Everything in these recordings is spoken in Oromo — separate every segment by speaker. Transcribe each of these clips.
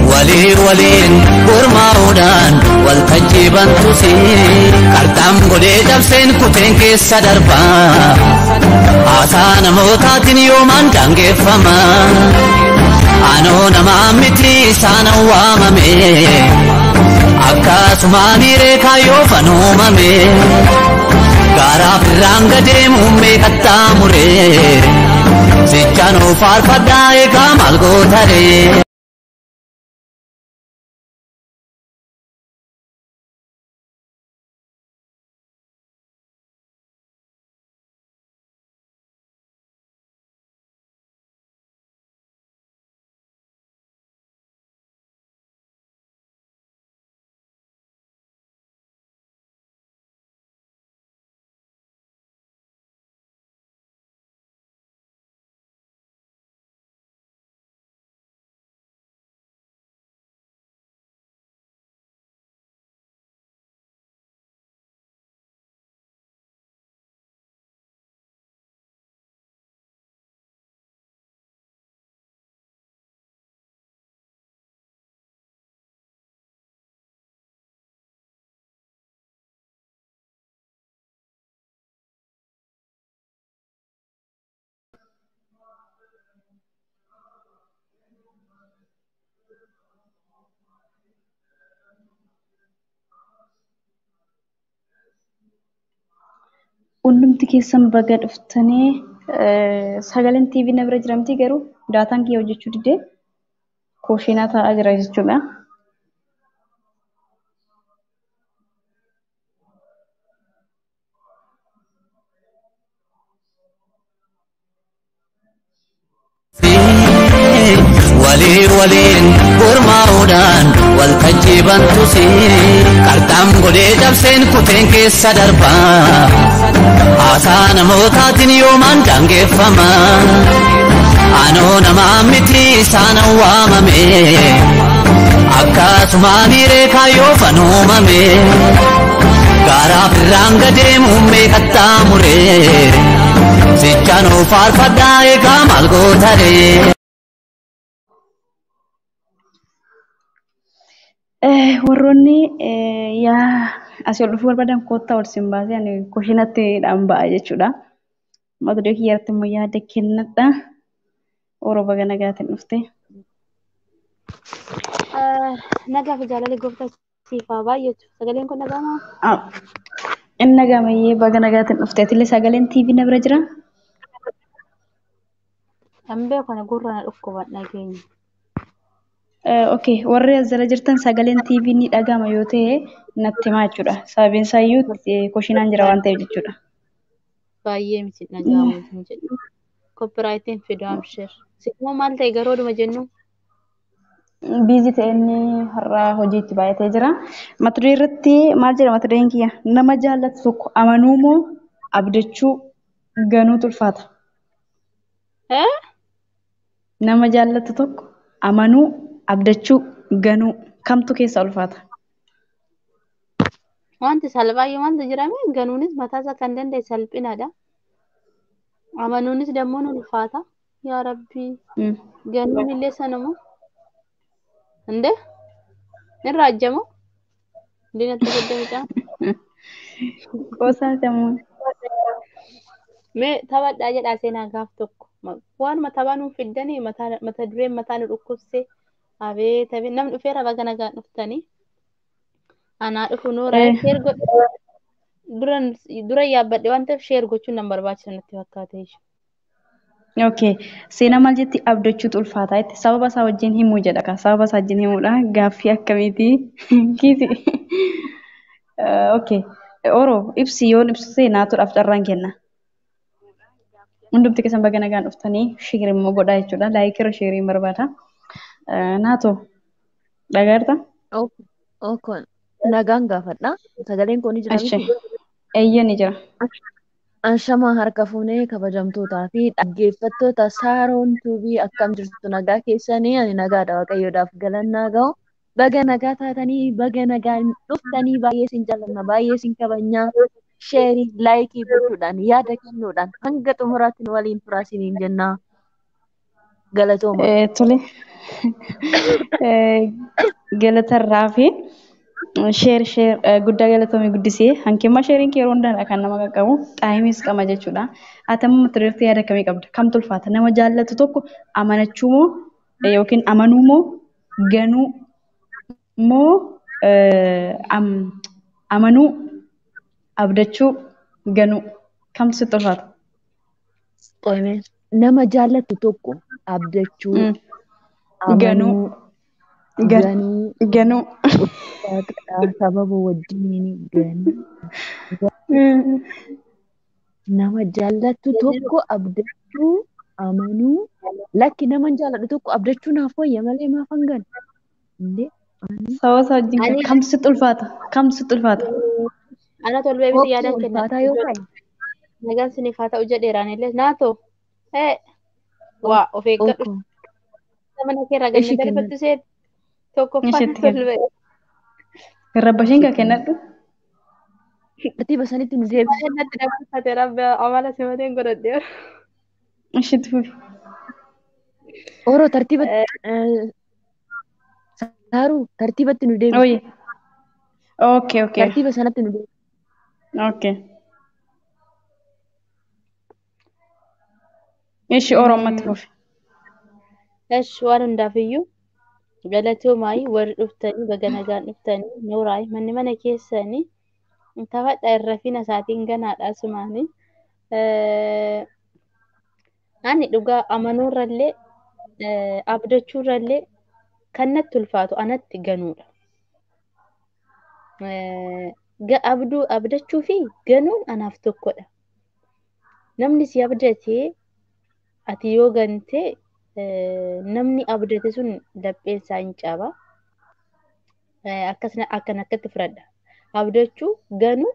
Speaker 1: walii waliin gurmaa'uudhaan waltajjii bantusi qarxaan godhee dabseen kuteen keessa darbaa haasaa namootaatiin yoomaan daangeffama anoo namaa miti isaan waamame akkasumaan reekaa yoo fanuumame gaaraaf irraan gadeemuun meeqattaa muree sichanoo faarfadhaa eegaa maal gootaree.
Speaker 2: Hundumti keessan baga dhuftanii sagaleen TV na bira jiramti garuu daataan kiyya hojjechuu didee kooshinaa taa'aa jira jechuudha.
Speaker 1: walii waliin gurmaa'uudhaan waltajjii bantusi qarxaan godhee dabseen kuteen keessa darbaa haasaa namootaatiin yoomaan daangeffama anoo namaa miti isaan waamame akkasumaan reekaa yoo fanuumame gaaraaf irraan gadeemuun meeqattaa muree sichanoo faarfadhaa eegaa maal gootaree.
Speaker 2: warroonni yaa asii ol dhufuu barbaadan koottaa ol siin baasee ani kushinatti dhaan ba'a jechuudha. Mata duree kiyyaatti immoo yaada kennadha. Oroo baga nagaatiin dhufte.
Speaker 3: Nagaa fi jaalala gooftaa siifaa baay'eetu. Sagaleen kun nagaamaa?
Speaker 2: Inni nagaamayyee baga nagaatiin dhufte. Atillee sagaleen TV na bira jira?
Speaker 3: Hambee kana gurra na dhukkuban dhageenya.
Speaker 2: Okay, warri as jala jirtan sagaleen TV ni dhagama yoo ta'e natti himaa jechuudha. Sababiin isaa iyyuu kushinaan jira waan ta'eef jechuudha.
Speaker 3: Baay'ee miti dhagahamu hin jedhu. Koppiraayitiin fiduu amshir. Simoo maal ta'e garuu oduma jennu.
Speaker 2: Biizii ta'e inni har'a hojiitti baay'atee jira. Mata duree irratti maal jedha mata dureen kiyya? Nama jaallatu tokko amanuu moo abdachuu ganuutu ulfaata? Nama jaallatu tokko amanuu abdachuu ganuu kamtu keessa ulfaata?
Speaker 3: Wanti salphaayyuu maaltu jirame ganuunis mataasaa kan danda'e salphinaadha. Amanuunis dammoo ni ulfaata. Yaa Rabbii. Ganuun illee sanamoo. Hinde? Ni raajjamoo? Diinatti guddamidha.
Speaker 2: Qoosaa sammuu.
Speaker 3: Mee taphadhaa jedhaa seenaa gaaf tokko. Waanuma taphaa nuuf fiddanii mata dureen mataa nu dhukkubsee abeet abeet namni dhufeera baga nagaan dhuftanii. Anaa dhufu noora sheer dura yaabbadhe waan ta'eef sheer gochuun nan barbaachisa natti fakkaate jechuudha.
Speaker 2: Okay. Seenaa maal jetti abdachuutu ulfaataa jetti sababa isaa wajjin himuu jedha ka sababa isaa wajjin himuudha gaaffii akkamiiti kiisi. Okay. Oroo ibsi yoon ibsu seenaatuudhaaf carraan kenna. Hundumti keessan baga nagaan dhuftanii shiirii immoo godhaa jechuudha. Laayikirra shiiriin barbaada. Naatoo dhagaarta?
Speaker 4: Okon nagaan gaafadha. Sagaleen kun ni jira miti.
Speaker 2: Eeyyee ni jira.
Speaker 4: Anshamaa harka fuunee kabajamtootaa fi dhaggeeffattoota saaroon tuubii akkam jirtu nagaa keessanii ani nagaadha waaqayyoodhaaf galannaa ga'u. Baga nagaa taatanii baga nagaa dhuftanii baay'ee sin jaallanna baay'ee sin kabajnaa. Sheerii laayikii gochuudhaan yaada kennuudhaan hanga xumuraatti nu waliin turaa siniin jennaa. Galatooma.
Speaker 2: Tole galatarraa fi sheer sheer guddaa galatamee guddisee hanqimma sheeriin kee yeroo hundaadha kan nama qaqqabu xaayimis qaba jechuudha. Ati amma mata duree yaada kamii qabda? Kamtu ulfaata? Nama jaallatu tokko amanachuu moo yookiin amanuu moo ganuu moo amanuu abdachuu ganuu kamtu sitti ulfaata?
Speaker 4: Qoyme nama jaallatu tokko abdachuu
Speaker 2: Ganuu.
Speaker 4: amanuu
Speaker 2: Gan-
Speaker 4: ganuu
Speaker 2: Ganuu.
Speaker 4: waaqadhaa sababa wajjiniin ganuu nama jaallatu tokko abdachuu amanuu lakki nama hin jaalladhu tokko abdachuu naaf wayya malee maaf hangan illee ani
Speaker 2: Saba isaa wajjin
Speaker 3: Ani-
Speaker 2: kamtu sitti ulfaata? Kamtu sitti ulfaata?
Speaker 3: Ana tolbee biti yaada
Speaker 4: kokkee
Speaker 3: kenna.
Speaker 4: ulfaataa yoo ta'e
Speaker 3: Nagaan siniif haa ta'u jedheeraan illee naatoo. Ee waa of eeggadhu.
Speaker 4: okko
Speaker 3: Mana kee irraa
Speaker 4: Ishii
Speaker 3: ganna
Speaker 4: kenna.
Speaker 3: darbattu seen tokkoffaan
Speaker 2: Ishiitti kenna.
Speaker 3: tolbee.
Speaker 2: Garrabbashiin kan kennadhu?
Speaker 4: tartiiba sanitti nu deebisi
Speaker 3: Baay'ee natti dabarfate rabbi amala simateen godhadhee.
Speaker 2: Ishiitti fufi.
Speaker 4: oroo tartiiba saaruu tartiibatti nu deebisi
Speaker 2: Oye. Okay, okay.
Speaker 4: tartiiba sanatti nu deebisi
Speaker 2: Okay. Ishi Oromotti fufi.
Speaker 3: Esh waan hundaafiyyuu galatoomaayii warri dhuftanii baga nagaan dhuftanii nuuraay manni mana keessanii taphadha irra fina isaatiin ganaadha sumaanii. Ani dhugaa amanuurrallee abdachuurrallee kan natti ulfaatu anatti ganuudha. Ga- Abduu abdachuu fi ganuun anaaf tokkodha. Namni si abdatee ati yoo gantee eh, namni abdate sun lapheensaa hin caba. Eh, Akkasina akkan akkatti fudhadha. Abdachuu ganuu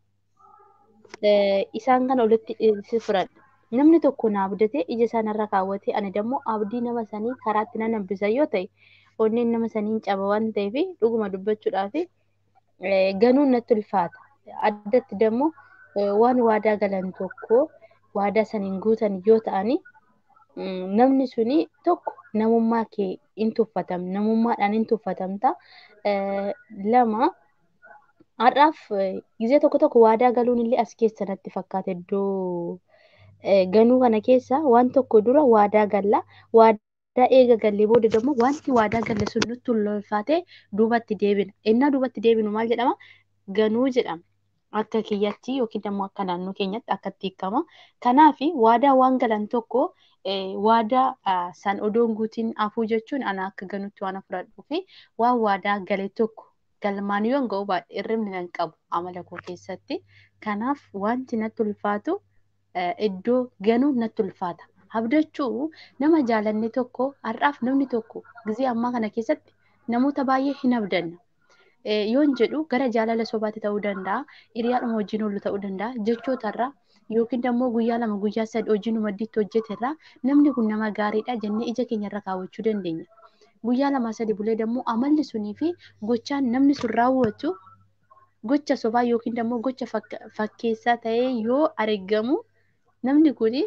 Speaker 3: eh, isaan kana olitti eh, si fudhadha. Namni tokko na abdatee ija isaanirra kaawwatee ani dammoo abdii nama sanii karaatti nan hambisa yoo ta'e onneen nama sanii hin caba waan ta'eef dhuguma dubbachuudhaaf eh, ganuun natti ulfaata. Addatti dammoo eh, waan waadaa galan tokko waadaa saniin guutan yoo ta'ani Mm, namni suni tokko namummaa kee in tuffatam namummaadhaan in tuffatamta Eh, lama har'aaf eh, gizee tokko tokko waadaa galuun illee as keessa natti fakkaata iddoo eh, ganuu kana keessa waan tokko dura waadaa galla waadaa eega gallee booda immoo wanti waadaa galle sun nutti ulfaatee duubatti deebina ennaa duubatti deebinu maal jedhama ganuu jedhama akka kiyyatti yookiin immoo akka naannoo keenyatti akkatti hiikama kanaaf waadaa waan galan tokko eh, waadaa ah, san odoon guutiin hafuu jechuun ana akka ganuutti waan fudhadhuu fi waan waadaa gale tokko galmaan yoon ga'u baadhe hirribni nan qabu amala koo keessatti. Kanaaf wanti natti ulfaatu eh, iddoo ganuu natti ulfaata. Abdachuu nama jaalanne tokko har'aaf namni tokko gizee ammaa kana keessatti namoota baay'ee hin abdanna. Eh, yoon jedhu gara jaalala sobaatti ta'uu danda'a, hiriyaadhuma wajjin oolu ta'uu danda'a, jechootarraa yookiin immoo guyyaa lama guyyaa sadii hojiin maddiitti hojjeterraa namni kun nama gaariidha jennee ija keenyarra kaawwachuu dandeenya. Guyyaa lama sadii bulee immoo amalli sunii fi gochaan namni sun raawwatu gocha sobaa yookiin immoo gocha fakka- fakkeessaa ta'ee yoo argamu namni kuni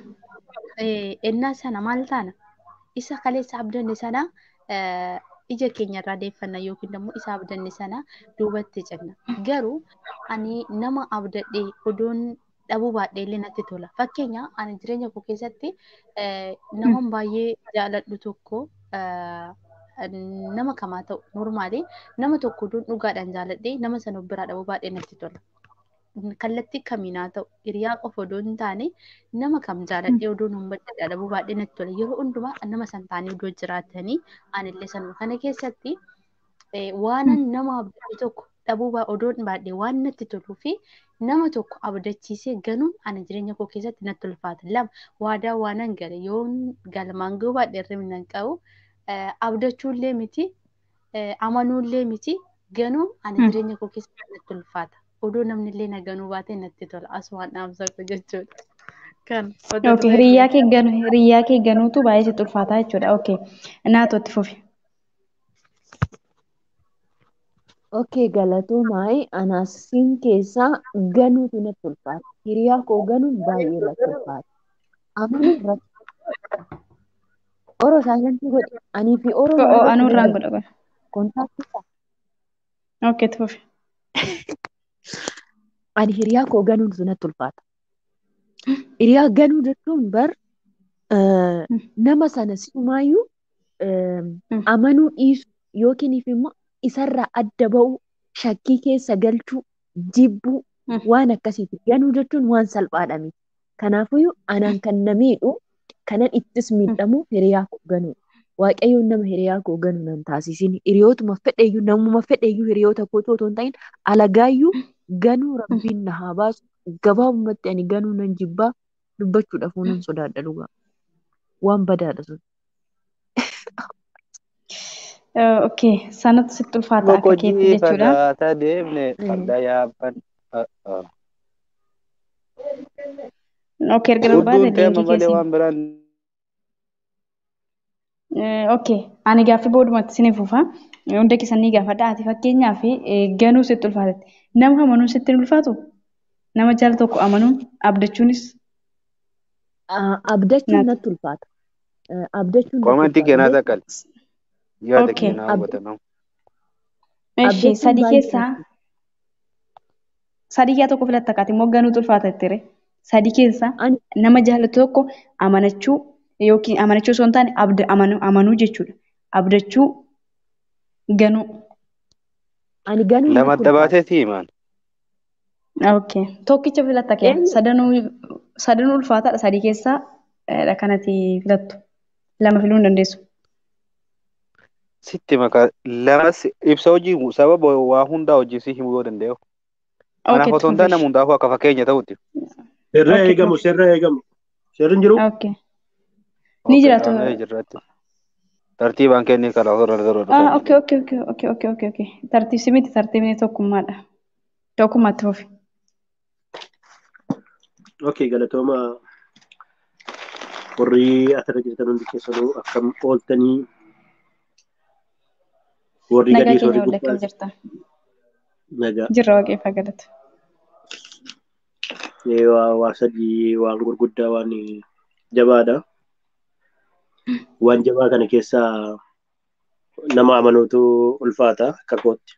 Speaker 3: eh, ennaa sana maal taana isa kaleessa abdanne sana eh, ija keenya irraa deeffanna yookiin immoo isa abdanne sana duubatti cinna. Garuu ani nama abdadhee odoon dhabuu baadhee illee natti tola. Fakkeenya ani jireenya koo keessatti eh, naman baay'ee jaaladhu tokko eh, nama kamaa ta'u normaali nama tokko odoon dhugaadhaan jaaladhee nama sana of biraa dhabuu baadhee natti tola. kallattii kamiin haa ta'u hiriyaa qofa odoo hin taane nama kam jaaladhee odoo hin badda dhabuu baadhee natti tola yeroo hundumaa nama san taanii odoo jiraatanii anillee sanuma kana keessatti eh, waanan nama abdatu tokko dhabuu baa odoo baadhee waan natti toluu fi nama tokko abdachiisee ganuun ani jireenya koo keessatti natti ulfaata lama waadaa waanan gale yoo galmaan ga'uu baadhee hirribni nan qabu eh, abdachuullee miti eh, amanuullee miti ganuun ani
Speaker 2: Hmm.
Speaker 3: jireenya koo keessatti natti ulfaata. Odoo namni illee na ganuu baate natti tola. Asumaan dhaamsa koo jechuudha. Kan
Speaker 2: Okay, hiriyyaa kee ganu hiriyyaa kee ganuutu baay'ee sitti ulfaataa jechuudha. Okay. Naatootti fufi.
Speaker 4: Okay, galatoomaa anaasiin keessaa ganuutu natti ulfaata. Hiriyaa koo ganuun baay'ee natti ulfaata. Amanuun rakkoo Oroo saayilantii godhe. Anii fi Oroo
Speaker 2: Oo
Speaker 4: maal
Speaker 2: anuu irraan
Speaker 4: godhe?
Speaker 2: godha godha.
Speaker 4: Kontaaktii isaa.
Speaker 2: Okay tuufi.
Speaker 4: Ani hiriyaa koo ganuun sunatti ulfaata. Hiriyaa ganuu jechuun bar eh,
Speaker 2: Mm.
Speaker 4: nama sana si'umaayyuu eh,
Speaker 2: Mm.
Speaker 4: amanuu dhiisu yookiin immoo isarraa adda ba'uu shakkii keessa galchuu jibbuu
Speaker 2: Mm.
Speaker 4: waan akkasiiti. Ganuu jechuun waan salphaadha miti. Kanaafiyyuu anaan kan na miidhu kanan ittis miidhamu hiriyaa koo ganuu. Waaqayyoon nama hiriyaa koo ganuu nan taasisin. Hiriyootuma fedheeyyuu namuma fedheeyyuu hiriyoota koo otoo hin ta'in alagaayyuu ganuu rabbiin na haa baasu. Gabaabumatti ani ganuu nan jibbaa dubbachuudhaaf nan sodaadha dhugaa. Waan badaadha sun.
Speaker 2: Eh, Okay sanatu sitti ulfaata akka keetti
Speaker 5: Boqojii
Speaker 2: jechuudha.
Speaker 5: fagaataa deemne
Speaker 4: Mm.
Speaker 5: farda yaabban.
Speaker 2: Okay erga barbaade
Speaker 5: Furduun teema
Speaker 2: liinkii
Speaker 5: malee
Speaker 2: keessi.
Speaker 5: waan biraan
Speaker 2: Eh, Okay ani gaaffii boodumatti siniif ufa. Hunda keessan ni gaafadha. Ati fakkeenyaaf eh, ganuu sitti ulfaatatti. Nama amanuun sitti hin ulfaatu? Nama jaala tokko amanuun abdachuunis
Speaker 4: Ah, Abdachuun
Speaker 2: naati.
Speaker 4: natti ulfaata. Eh, Abdachuun natti
Speaker 5: Komantii
Speaker 4: ulfaata.
Speaker 5: keenyaa
Speaker 4: Beektaa?
Speaker 5: takkal. Yaada
Speaker 2: Okay.
Speaker 5: keenyaa
Speaker 4: Ab-
Speaker 5: hubatamu.
Speaker 2: Eshi
Speaker 4: Abdachuun
Speaker 2: sadii
Speaker 4: baay'ee
Speaker 2: keessaa
Speaker 4: natti
Speaker 2: sadii yaa tokko filatta kaati immoo ganuutu ulfaata jettire. Sadii keessaa
Speaker 4: Ani
Speaker 2: nama jaalatu tokko amanachuu yookiin amanachuu osoo hin taane abda amanuu amanuu jechuudha. Abdachuu ganuu.
Speaker 4: ani ganuun
Speaker 5: Lama
Speaker 4: natti
Speaker 5: adda
Speaker 4: ulfaata.
Speaker 5: baateeti himaan.
Speaker 2: Okay. Tokkicha filatta kee
Speaker 4: Eenyu?
Speaker 2: sadanuu sadanuu ulfaataadha sadii keessaa eh, dha kanati filattu. Lama filuu hin dandeessu.
Speaker 5: Sitti makaa lamas ibsa hojii sababa waa hundaa hojii si himuu yoo danda'u.
Speaker 2: Okay,
Speaker 5: Kanaaf otoo hin taane
Speaker 2: tuufish.
Speaker 5: nama hundaafuu akka fakkeenya ta'utti.
Speaker 6: Sirra
Speaker 2: Okay,
Speaker 6: eegamu,
Speaker 2: tuufi.
Speaker 6: sirra eegamu. Sirri hin jiru?
Speaker 2: Okay. Ni
Speaker 5: Okay,
Speaker 2: jiraatu.
Speaker 5: aanee jirratti. Tartiibaan kennii karaa horra dura
Speaker 2: Ah,
Speaker 5: dhufanii.
Speaker 2: okay, okay, okay, okay, okay, okay, okay. Tartiibsi miti tartiibni tokkummaadha. Tokkummaatti fufi.
Speaker 6: Okay, galatooma warri asirra jirtan hundi keessanuu akkam ooltanii warri
Speaker 2: Nagaa
Speaker 6: gadiis warri
Speaker 2: keenya wal akkam
Speaker 6: gubbaas
Speaker 2: jirta?
Speaker 6: nagaa.
Speaker 2: Jirra waaqeeffaa galata.
Speaker 6: Ee, Waa waa sadii waan gurguddaa waan jabaadha. Waan jabaa kana keessaa nama amanuutu ulfaata akka kootti.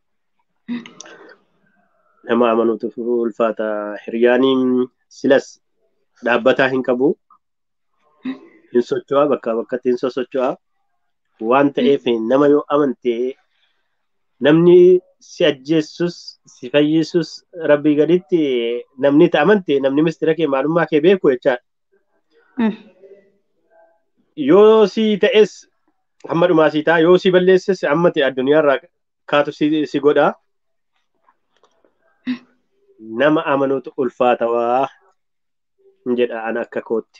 Speaker 6: Nama amanuutu ulfaata. Hiriyaaniin silas dhaabbataa hin qabu. Hin socho'a bakkaa bakkatti hin sosocho'a. Waan ta'eef nama yoo amante namni si ajjeessus si fayyisus rabbii gaditti namni itti amante namni mistira kee maalummaa kee beeku jechaadha.
Speaker 2: Mm.
Speaker 6: Yoo si ta'es hamma dhumaa si ta'a yoo si balleesses amma ta'e addunyaarraa kaatu si, si godha. Nama amanuutu ulfaatawaa hin jedha ana akka kootti.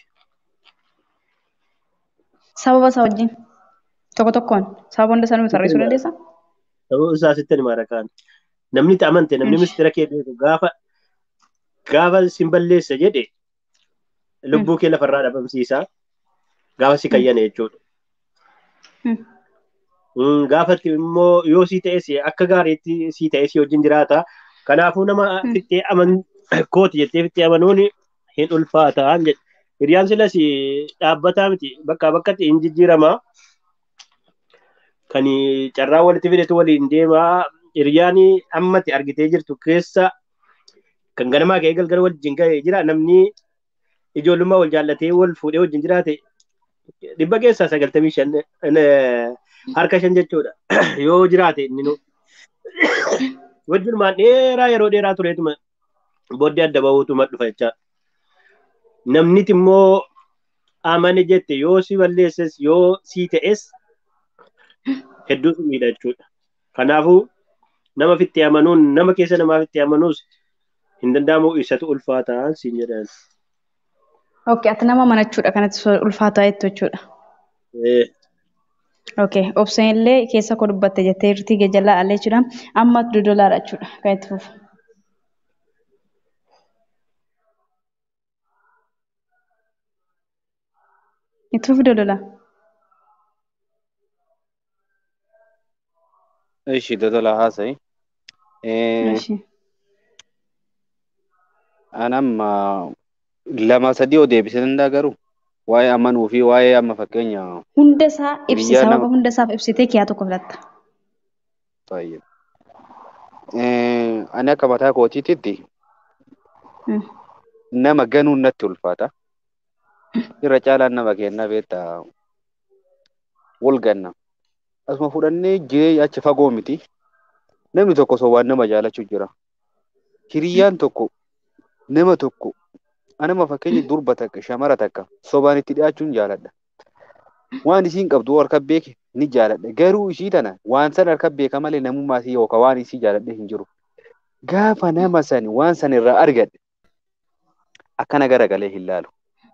Speaker 2: Sababa isaa wajjin tokko tokkoon sababa hunda isaa nuyi tarreessuu dandeessaa?
Speaker 6: Ta'uu isaa sitti himaa rakaan. Namni itti amante namni
Speaker 2: Ish.
Speaker 6: mistira kee beeku gaafa gaafa sin balleessa jedhe lubbuu kee lafarraa dhabamsiisa. Gaafa si kayyane jechuudha.
Speaker 2: Mm.
Speaker 6: Mm, Gaafatti immoo yoo si ta'es akka gaariitti si ta'es si wajjin jiraata. Kanaafuu nama
Speaker 2: Mm.
Speaker 6: fittee aman kooti jettee fittee amanuun hin ulfaataan jedha. Hiriyaan silas dhaabbataa miti bakkaa bakkatti hin jijjiirama. Kan carraa walitti fidetu waliin deema. Hiriyaan ammatti argitee jirtu keessa kan ganamaa ka'ee galgala wajjin ga'ee jira. Namni ijoollummaa wal jaallatee wal fuudhee wajjin jiraate dhibba keessaa sagaltamii shan eh, harka shan jechuudha. Yoo jiraate inni nu wajjinumaan dheeraa yeroo dheeraa tureetuma booddee adda bahuutuma dhufa jecha. Namniti immoo amane jette yoo si balleesses yoo si ta'es hedduu si miidha jechuudha. Kanaafuu nama fitti amanuun nama keessa namaa fitti amanuus hin danda'amu isatu ulfaataa siin jedhan.
Speaker 2: Okay, ati nama amanachuudha kanatti so- ulfaataa jettu jechuudha.
Speaker 6: Eh,
Speaker 2: Okay, obseen illee keessa koo dubbatte jettee jirti gajallaa allee jechuudha. Amma dodolaadha jechuudha. Kan itti fufu. Itti fufi dodolaa.
Speaker 5: Ishi dodola haasa'i. Eh,
Speaker 2: Ishi.
Speaker 5: An amma lama sadii oo deebisee danda'a garuu waa'ee amanuu fi waa'ee amma fakkeenya
Speaker 2: Hunda isaa ibsi
Speaker 5: Hiriyaa
Speaker 2: sababa
Speaker 5: nama-
Speaker 2: hunda isaaf ibsitee kiyaa tokko filatta.
Speaker 5: baay'ee. Eh, Ani akka mataa kootiitti
Speaker 2: Mm.
Speaker 5: nama ganuun natti ulfaata. Irra caalaan nama kennaa beektaa wal ganna. Asuma fudhannee jireenya achi fagoo miti. Namni tokko sobaan nama jaalachuu jira. Hiriyyaan tokko nama tokko anama fakkeenya durba takka shamara takka sobaan itti dhiyaachuun jaaladha. Waan isiin qabdu harka beeke ni jaaladha. Garuu ishii tana waan san harka beeka malee namummaa isii yookaan waan isii jaaladhe hin jiru. Gaafa nama sani waan san irraa argadhe akkana garagalee hin laalu.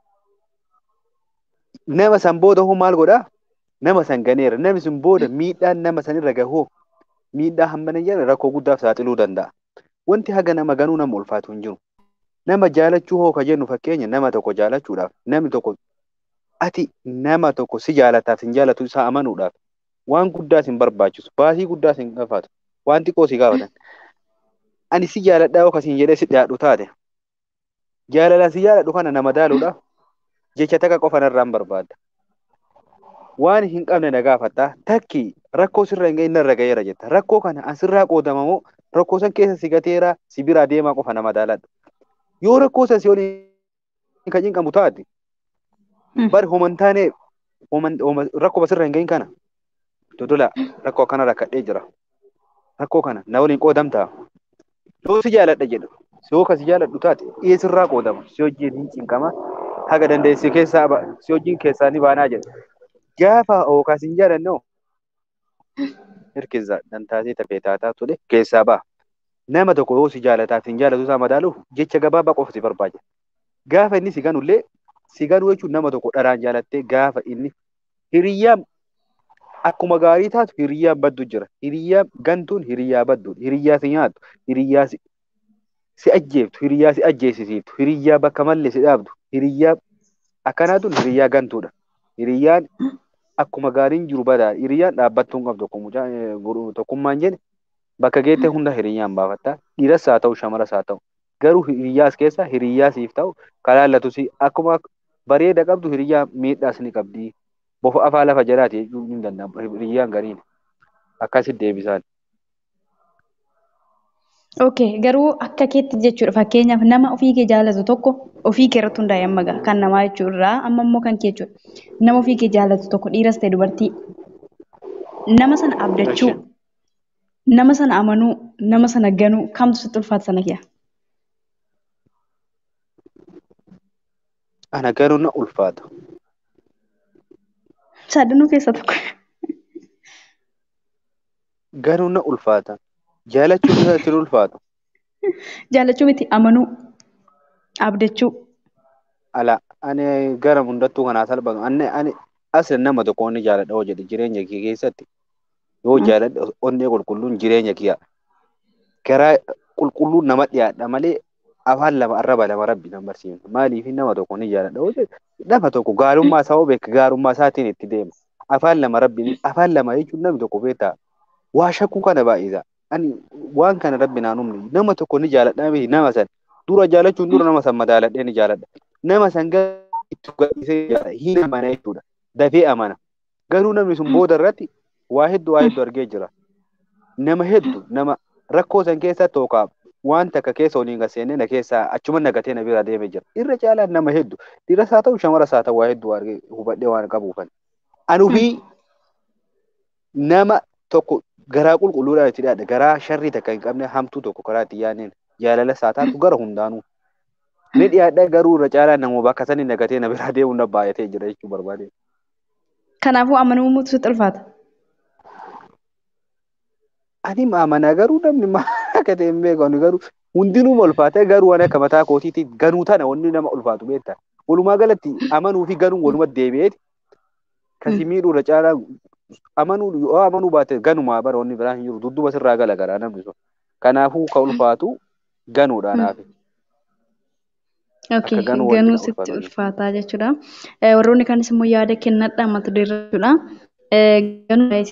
Speaker 5: Nama san booda hoo maal godhaa? Nama san ganeera. Namni sun booda miidhaan nama san irra gahoo miidhaa hammana hin jedhamne rakkoo guddaaf saaxiluu danda'a. Wanti haga nama ganuu nama ulfaatu hin jiru. Nama jaalachuu hoo ka jennu fakkeenya nama tokko jaalachuudhaaf namni tokko ati nama tokko si jaalataaf hin jaalatu isaa amanuudhaaf waan guddaa sin barbaachisu baasii guddaa sin gaafatu waan xiqqoo si gaafatan. Ani si jaaladhaa yoo kasiin jedhee si dhiyaadhu taate jaalala si jaaladhu kana nama daaluudhaaf jecha takka qofa narraan barbaadda. Waan hin qabne na gaafatta takki rakkoo sirra hin ga'in narra ga'eera jetta rakkoo kana asirraa qoodama moo rakkoo san keessa si gateera si biraa deemaa qofa nama daaladhu. Yoo rakkoo san si waliin kan hinqabu taate
Speaker 2: Mm.
Speaker 5: bari homantaanee rakkoo basirra hin ga'in kana dodola rakkoo akkana rakkadhee jira. Rakkoo kana na waliin qoodamtaa. Yoo si jaaladha jedhu yoo kasi jaaladhu taate dhiyeessirraa qoodama si wajjin hin cinqama haga dandeessi keessaa ba- si wajjin keessaa ni baanaa jedha. Gaafa ookaas hin jaalanne hirkisa dantaasee tafee taataa ture keessaa ba'a. Nama tokko yoo si jaalataaf hin jaalatu isaa madaaluuf jecha gabaabaa qofa si barbaada. Gaafa inni si ganullee si ganuu jechuun nama tokko dharaan jaalattee gaafa inni hiriyyaan akkuma gaarii taatu hiriyyaan baddu jira. Hiriyyaan gantuun hiriyyaa baddu. Hiriyyaa si nyaattu. Hiriyyaa si si ajjeeftu. Hiriyyaa si ajjeesisiiftu. Hiriyyaa bakka malee si dhaabdu. Hiriyyaa akkanaatuun hiriyyaa gantuudha. Hiriyyaan akkuma gaariin jiru badaa. Hiriyyaan dhaabbattuu hin qabdu. Akkuma mucaa, eh, guru- Tokkummaan jedhe bakka geette hunda hiriyyaan baafatta. Dhiiras haa ta'u shamaras haa ta'u. Garuu hiriyyaas keessa hiriyyaa siif ta'u kalaallatu si akkuma bareeda qabdu hiriyyaa miidhaas ni qabdi. Bofa afaa lafa jalaati jechuun ni danda'ama. Hiriyyaan gariin akkasitti deebisaan.
Speaker 2: Okay, garuu akka keetti jechuudha. Fakkeenyaaf nama ofii kee jaalatu tokko ofii kee irratti hundaa'e amma ga'a. Kan namaa jechuudha. Amma immoo kan kee jechuudha. Nama ofii kee jaalatu tokko dhiiras ta'e dubartii. Nama sana abdachuu, nama sana amanuu, nama sana ganuu kamtu sitti ulfaata sana kiya?
Speaker 5: Ana garuu na ulfaata.
Speaker 2: Sadanuu keessa tokko.
Speaker 5: Garuu na ulfaata. Jaalachuun isa ittiin ulfaatu.
Speaker 2: Jaalachuu miti amanuu, abdachuu.
Speaker 5: Ala ani gara hundattuu kanaa salphatu. Ani ani asli nama tokko onni jaaladha hoo jedhe jireenya kee keessatti yoo
Speaker 2: Mm.
Speaker 5: jaaladha onnee qulqulluun jireenya kiyya. Garaa qulqulluun nama dhiyaadha malee afaan lama arraba lama rabbi nan barsiifna. Maaliif nama tokko ni jaaladha hoo jedhe nama tokko gaarummaa isaa hoo beeka gaarummaa isaatiin itti deema. Afaan lama rabbi afaan lama jechuun namni tokko beektaa waa shakkuu kana baay'isa. Ani waan kana rabbi naan humne nama tokko ni jaaladha miti nama san dura jaalachuun dura nama san madaaladhee ni jaaladha. Nama san gara itti gadhiisee jaalladha hin amana jechuudha. Dafee amana. Garuu namni sun booda irratti waa hedduu waa hedduu argee jira. Nama hedduu nama rakkoo san keessa tookaa waan takka keessa waliin gaseenne na keessaa achuma nagatee na bira deemee jira. Irra caalaan nama hedduu dhiiras haa ta'u shamaras haa ta'u waa hedduu argee hubadhee waan qabuufan. Anuu fi nama tokko garaa qulqulluudhaan itti dhiyaadha. Garaa sharrii takka hin qabne hamtuu tokko karaa itti yaadneen jaalala isaa taatu gara hundaanuu. Ni dhiyaadha garuu irra caalaan nama bakka sanii nagatee na biraa deemuun na baay'atee jira jechuu barbaade.
Speaker 2: Kanaafuu amanuu sitti ulfaata.
Speaker 5: Ani amana garuu namni maal akka ta'e hin beeku garuu hundinuu ulfaata garuu waan akka mataa kootiitti ganuu tana wanni nama ulfaatu beektaa. Walumaa galatti amanuu fi ganuun walumatti deebi'eeti. Kasi miidhuu irra caalaa amanuu yoo amanuu baate ganumaa bara wanni biraa hin jiru dudduba sirraa gala garaa namni sun. Kanaafuu ka ulfaatu ganuudhaan hafe.
Speaker 2: Okay,
Speaker 5: ganuu wanti
Speaker 2: ganuu
Speaker 5: na
Speaker 2: sitti
Speaker 5: ulfaatu.
Speaker 2: ulfaataa jechuudha. Eh, Warroonni kaanis immoo yaada kennadha mata duree jechuudha. Eh, Ganuu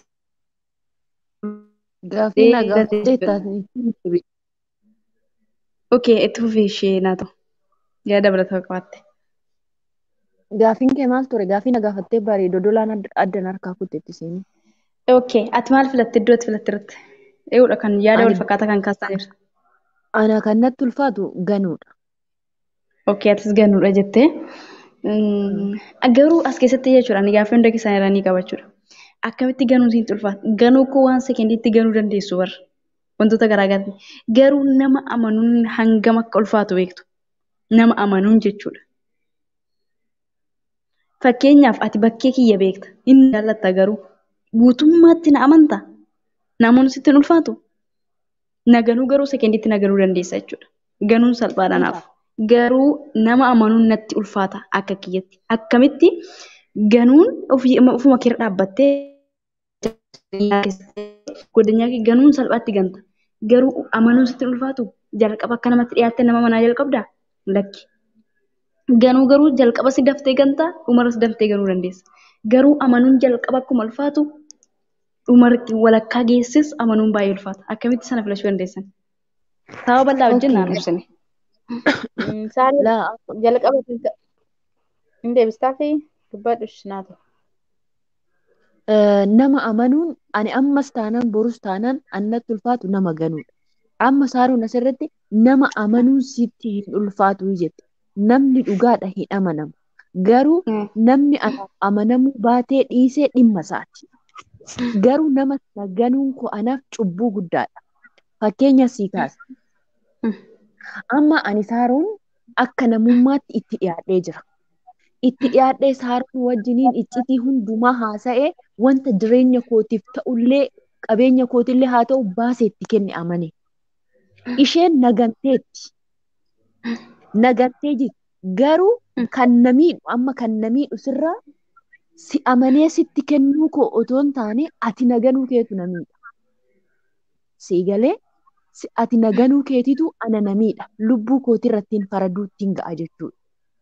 Speaker 4: Gaaffii nagaa
Speaker 2: Deebifatee
Speaker 4: jettaas
Speaker 2: Okay, itti fufii ishee naa ta'u. Yaada dabalataa qabaatte.
Speaker 4: Gaafiin kee maal ture? Gaafii na gaafattee bareedo dolaan add- addan harkaa kutteetti seenii.
Speaker 2: Okay, ati maal filatte iddoo ati filatte irratti? Eeyyudha kan yaada
Speaker 4: Ani
Speaker 2: wal fakkaataa kan kaastan jirtu.
Speaker 4: ana kan natti ulfaatu ganuudha.
Speaker 2: Okay, atis ganuudha jettee. Mm, Garuu as keessatti jechuudha ani gaaffii hunda keessan irraa ni qabachuudha. Akkamitti ganuu sitti ulfaata? Ganuu koo waan sekendiitti ganuu dandeessu warra wantoota garaagaraati. Garuu nama amanuun hangam akka ulfaatu beektu. Nama amanuun jechuudha. Fakkeenyaaf ati bakkee kiyya beekta. Inni jaallatta garuu guutummaatti na amanta. Namoonni sitti hin ulfaatu. Na ganuu garuu sekendiitti na ganuu dandeessa jechuudha. Ganuun salphaadha naaf. Garuu nama amanuun natti ulfaata akka kiyyatti. Akkamitti ganuun ofii ofuma keera dhaabbattee godinyaa kee ganuun salphaatti ganta. Garuu amanuun sitti hin ulfaatu jalqaba akka namatti dhiyaattee nama manaa jalqabdaa? Lakki. Ganuu garuu jalqaba si daftee gantaa dhumarra si daftee ganuu dandeessa. Garuu amanuun jalqaba akkuma ulfaatu dhumarratti walakkaa geessis amanuun baay'ee ulfaata. Akkamitti sana filachuu dandeessan? Sababa bal'aa wajjin naan ibsine.
Speaker 3: Saarii
Speaker 4: Laa
Speaker 3: jalqaba hin deebistaa fi dubbadhu shinaatu.
Speaker 4: eh, nama amanuun ani ammas taanaan borus taanaan annatti ulfaatu nama ganuudha. Amma saaruun asirratti nama amanuun sitti hin ulfaatu jette. Namni dhugaadha hin amanamu. Garuu namni anaaf amanamuu baatee dhiisee dhimma isaati. Garuu nama sana ganuun koo anaaf cubbuu guddaadha. Fakkeenya sii kaasa. Amma ani saaruun akka namummaatti itti dhiyaadhee jira. Itti dhiyaadhee saaruun wajjiniin iccitii hundumaa haasa'ee wanta jireenya kootiif ta'ullee qabeenya kootillee haa ta'u baasee itti kenne amane. Isheen naganteetti. Nagantee jirti. Garuu kan na miidhu amma kan na miidhu sirraa si amanee sitti kennuu koo otoo hin taane ati naganuu keetu na miidha. Sii galee si- ati naganuu keetitu ana na miidha. Lubbuu kootirratti hin faraduutti hin ga'a jechuudha.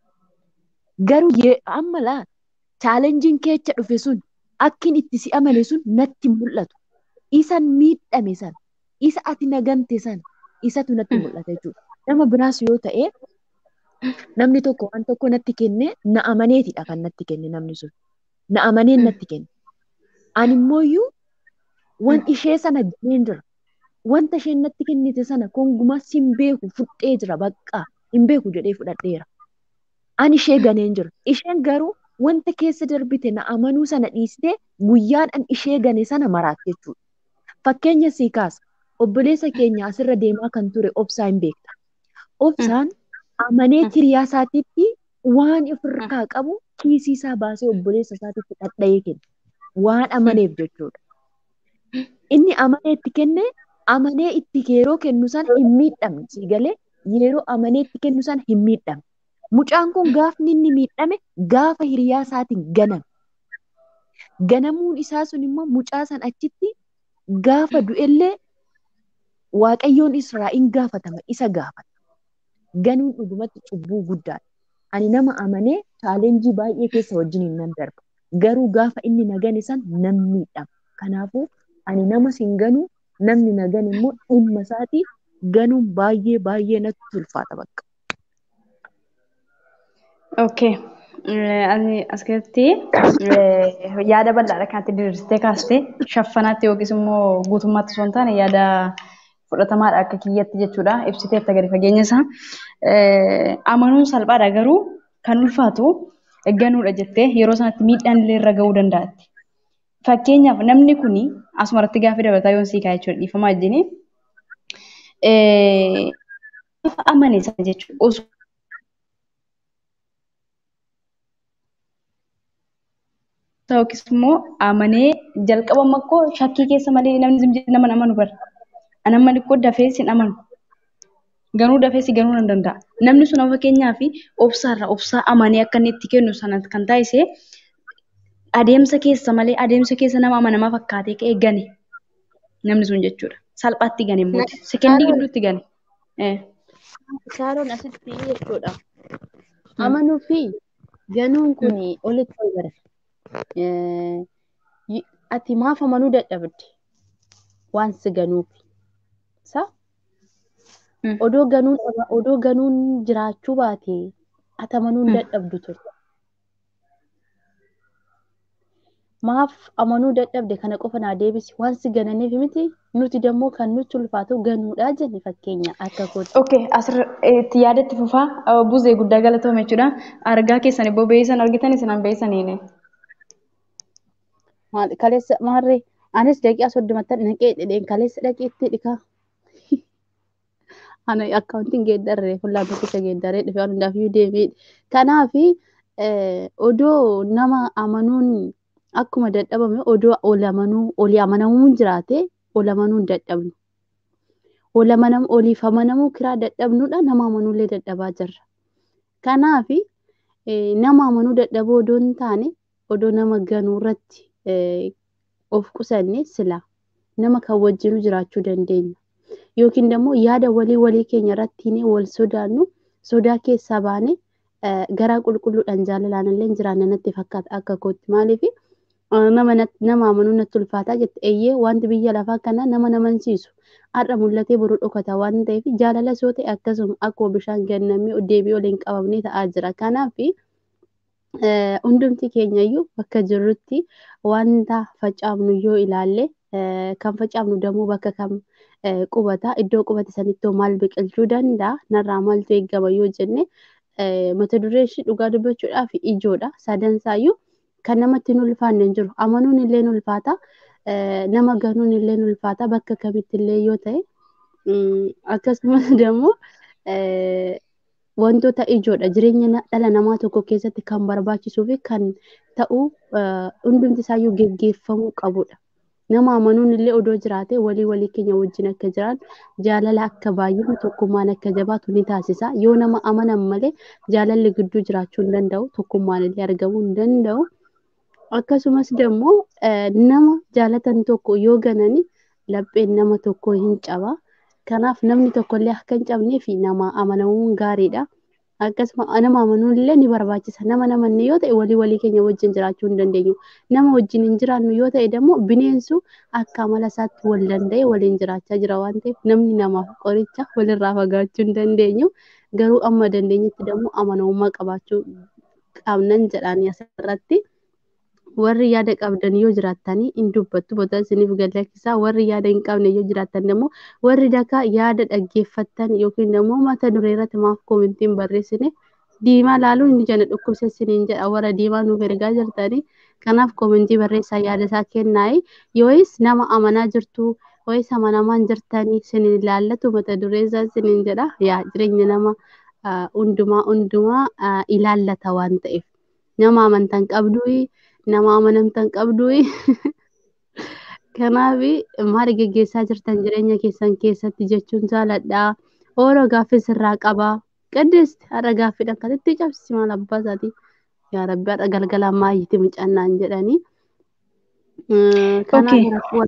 Speaker 4: Garuu yee- amma laa chaalenjiin keecha dhufe sun akkin itti si amane sun natti hin mul'atu. Isan miidhame sana, isa ati nagante sana, isatu natti mul'ata jechuudha. Nama biraas yoo ta'e namni tokko waan tokko natti kenne na amaneetidha kan natti kenne namni sun. Na amaneen natti kenne. Ani immooyyuu wan ishee sana ganeen jira. Wanta isheen natti kennite sana kongumaa sin beeku fudhee jira baqqaa hin beeku jedhee fudhadheera. Ani ishee ganeen jira. Isheen garuu wanta keessa darbite na amanuu sana dhiistee guyyaadhaan ishee gane sana maraat jechuudha. Fakkeenya sii kaasa. Obboleessa keenya asirra deemaa kan ture obsaa hin beekta. Obsaan amanee hiriyaa isaatiitti waan ofirraa qabu kiisii isaa baasee obboleessa isaatiitti dhadha'ee kenne. Waan amaneef jechuudha. Inni amanee itti kenne amanee itti yeroo kennu sana hin miidhamne sii galee yeroo amanee itti kennu sana hin miidhamne. Mucaan kun gaafni inni miidhame gaafa hiriyaa isaatiin ganame. Ganamuun isaa sun immoo mucaa san achitti gaafa du'ellee Waaqayyoon Israa'in gaafatama isa gaafata. Ganuun dhugumatti cubbuu guddaadha. Ani nama amanee chaalenjii baay'ee keessa wajjin nan darba. Garuu gaafa inni na gane san nan miidhama. Kanaafuu ani nama sin ganuu namni na gane immoo dhimma isaatii ganuun baay'ee baay'ee natti ulfaata bakka.
Speaker 2: Okay. Ani as keessatti yaada bal'aadha kan ati diriirsitee kaastee shaffanaatti yookiis immoo guutummaatti osoo hin taane yaada fudhatamaadha akka kiyyatti jechuudha. Ibsiteetta gadi fageenya isaa. Amanuun salphaadha garuu kan ulfaatu ganuudha jettee yeroo sanatti miidhaan illee irra ga'uu danda'atti. Fakkeenyaaf namni kuni asumarratti gaaffii dabalataa yoon sii kaa'e jechuudha dhiifamaa wajjini. Gaafa amane sana jechuudha osoo yookiis immoo amanee jalqaba makkoo shakkii keessa malee namni zimjii nama amanu bara. Anamma xiqqoo dafee sin amanu. Ganuu dafee si ganuu nan danda'a. Namni sun fakkeenyaa fi obsaarra obsaa amanee akka inni itti kennu sana kan taasise adeemsa keessa malee adeemsa keessa nama amanamaa fakkaatee ka'ee gane. Namni sun jechuudha. Salphaatti gane immoo sekendii gidduutti gane.
Speaker 3: Shaaroon asitti jechuudha. Amanuu fi ganuun kun olitti wal bara. Ati maaf amanuu dadhabde waan si ganuuf. Sa odoo ganuun odoo ganuun jiraachuu baate ati amanuu hin dadhabdu turte. maaf amanuu dadhabde kana qofa naa deebisi waan si gananiif miti nuti dammoo kan nutti ulfaatu ganuudha jenne fakkeenya akka kooti.
Speaker 2: Okay, asirratti yaadatti fufaa buzee guddaa galatoome jechuudha. Argaa keessan ibboo beeysan argitan isin an beeysaniini.
Speaker 3: Maal- Kaleessa maarree anis daqiiqaa soddomatti naqee dhedheen kaleessa dhaqeetti dhikaa. Ana akkaawuntiin geeddarree fuulaan tokkicha geeddarree dhufee waan hundaafiyyuu deemee. Kanaafi odoo nama amanuun akkuma dadhabame odoo ol amanuu olii amanamuun jiraate ol amanuu hin dadhabnu. Ol amanamuu oliif amanamuu kiraa dadhabnuudha nama amanuullee dadhabaa jirra. Kanaafi nama amanuu dadhabuu odoo hin taane odoo nama ganuu irratti eh, of qusanne sila nama kan wajjinu jiraachuu dandeenya. Yookiin immoo yaada walii walii keenya irratti wal sodaannu sodaa keessaa baane eh, garaa qulqulluudhaan jaalalaan illee jiraanna natti fakkaata akka kootti. Maaliif nama nat- nama amanuu natti ulfaataa jette eeyyee wanti biyya lafaa kanaa nama namansiisu har'a mul'atee boru dhokata waan ta'eef jaalala soo ta'e akkasuma akkuma bishaan gannamee deebii waliin qabamnee ta'aa jira. Kanaafi eh, hundumti keenyayyuu bakka jirrutti wanta facaafnu yoo ilaalle eh, kan facaafnu dammoo bakka kam eh, qubata iddoo qubate sanittoo maal biqilchuu danda'a narraa maaltu eegama yoo jenne eh, mata duree ishii dhugaa dubbachuudhaaf ijoodha sadansaayyuu kan namatti hin ulfaanne hin jiru amanuun illee ni ulfaata eh, nama ganuun illee ni ulfaata bakka kamitti illee yoo ta'e mm, akkasumas dammoo eh, wantoota ijoodha jireenya na- dhala namaa tokko keessatti kan barbaachisuu fi kan ta'u eh, hundumti isaayyuu geggeeffamuu qabudha. Nama amanuun illee odoo jiraate walii walii keenya wajjin akka jiraan jaalala akka baay'inu tokkummaan akka jabaatu ni taasisa. Yoo nama amanan malee jaalalli gidduu jiraachuu hin danda'u tokkummaan illee argamuu hin danda'u. Akkasumas dammoo eh, nama jaalatan tokko yoo ganani lapheen nama tokko hin caba. Kanaaf namni tokkollee akka hin cabnee fi nama amanamuun gaariidha. Akkasuma nama amanuun illee ni barbaachisa. Nama namanne yoo ta'e walii walii keenya wajjin jiraachuu hin dandeenyu. Nama wajjin hin jiraannu yoo ta'e dammoo bineensu akka amala isaatti wal danda'e waliin jiraachaa jira waan ta'eef namni namaaf qoricha walirraa fagaachuu hin dandeenyu. Garuu amma dandeenyetti dammoo amanamummaa qabaachuu qabnan jedhanii asirratti. warri yaada qabdan yoo jiraattanii hin dubbattu bota isiniif galakkisaa warri yaada hin qabne yoo jiraattan immoo warri dakaa yaada dhaggeeffattan yookiin immoo mata duree irratti maaf koomentiin barreessine diimaa laaluun inni jana dhukkubsa isiniin jedha warra diimaa nuuf ergaa jirtanii kanaaf koomentii barreessaa yaada isaa kennaayi yoois nama amanaa jirtu yoois amanamaan jirtanii isiniin ilaallatu mata duree isaa isiniin jedha yaa jireenya nama ah, hundumaa hundumaa ah, ilaallata waan ta'eef nama amantan qabduu nama amanamtan qabdu kanaaf maal geggeessaa jirtan jireenya keessan keessatti jechuun jaaladha ooloo gaaffii sirraa qaba qaddeesti har'a gaaffiidhaan kan itti cabsisi maal abbaa isaatii yaa rabbi har'a galgala maayyiti mucannaan jedhanii
Speaker 2: Okay.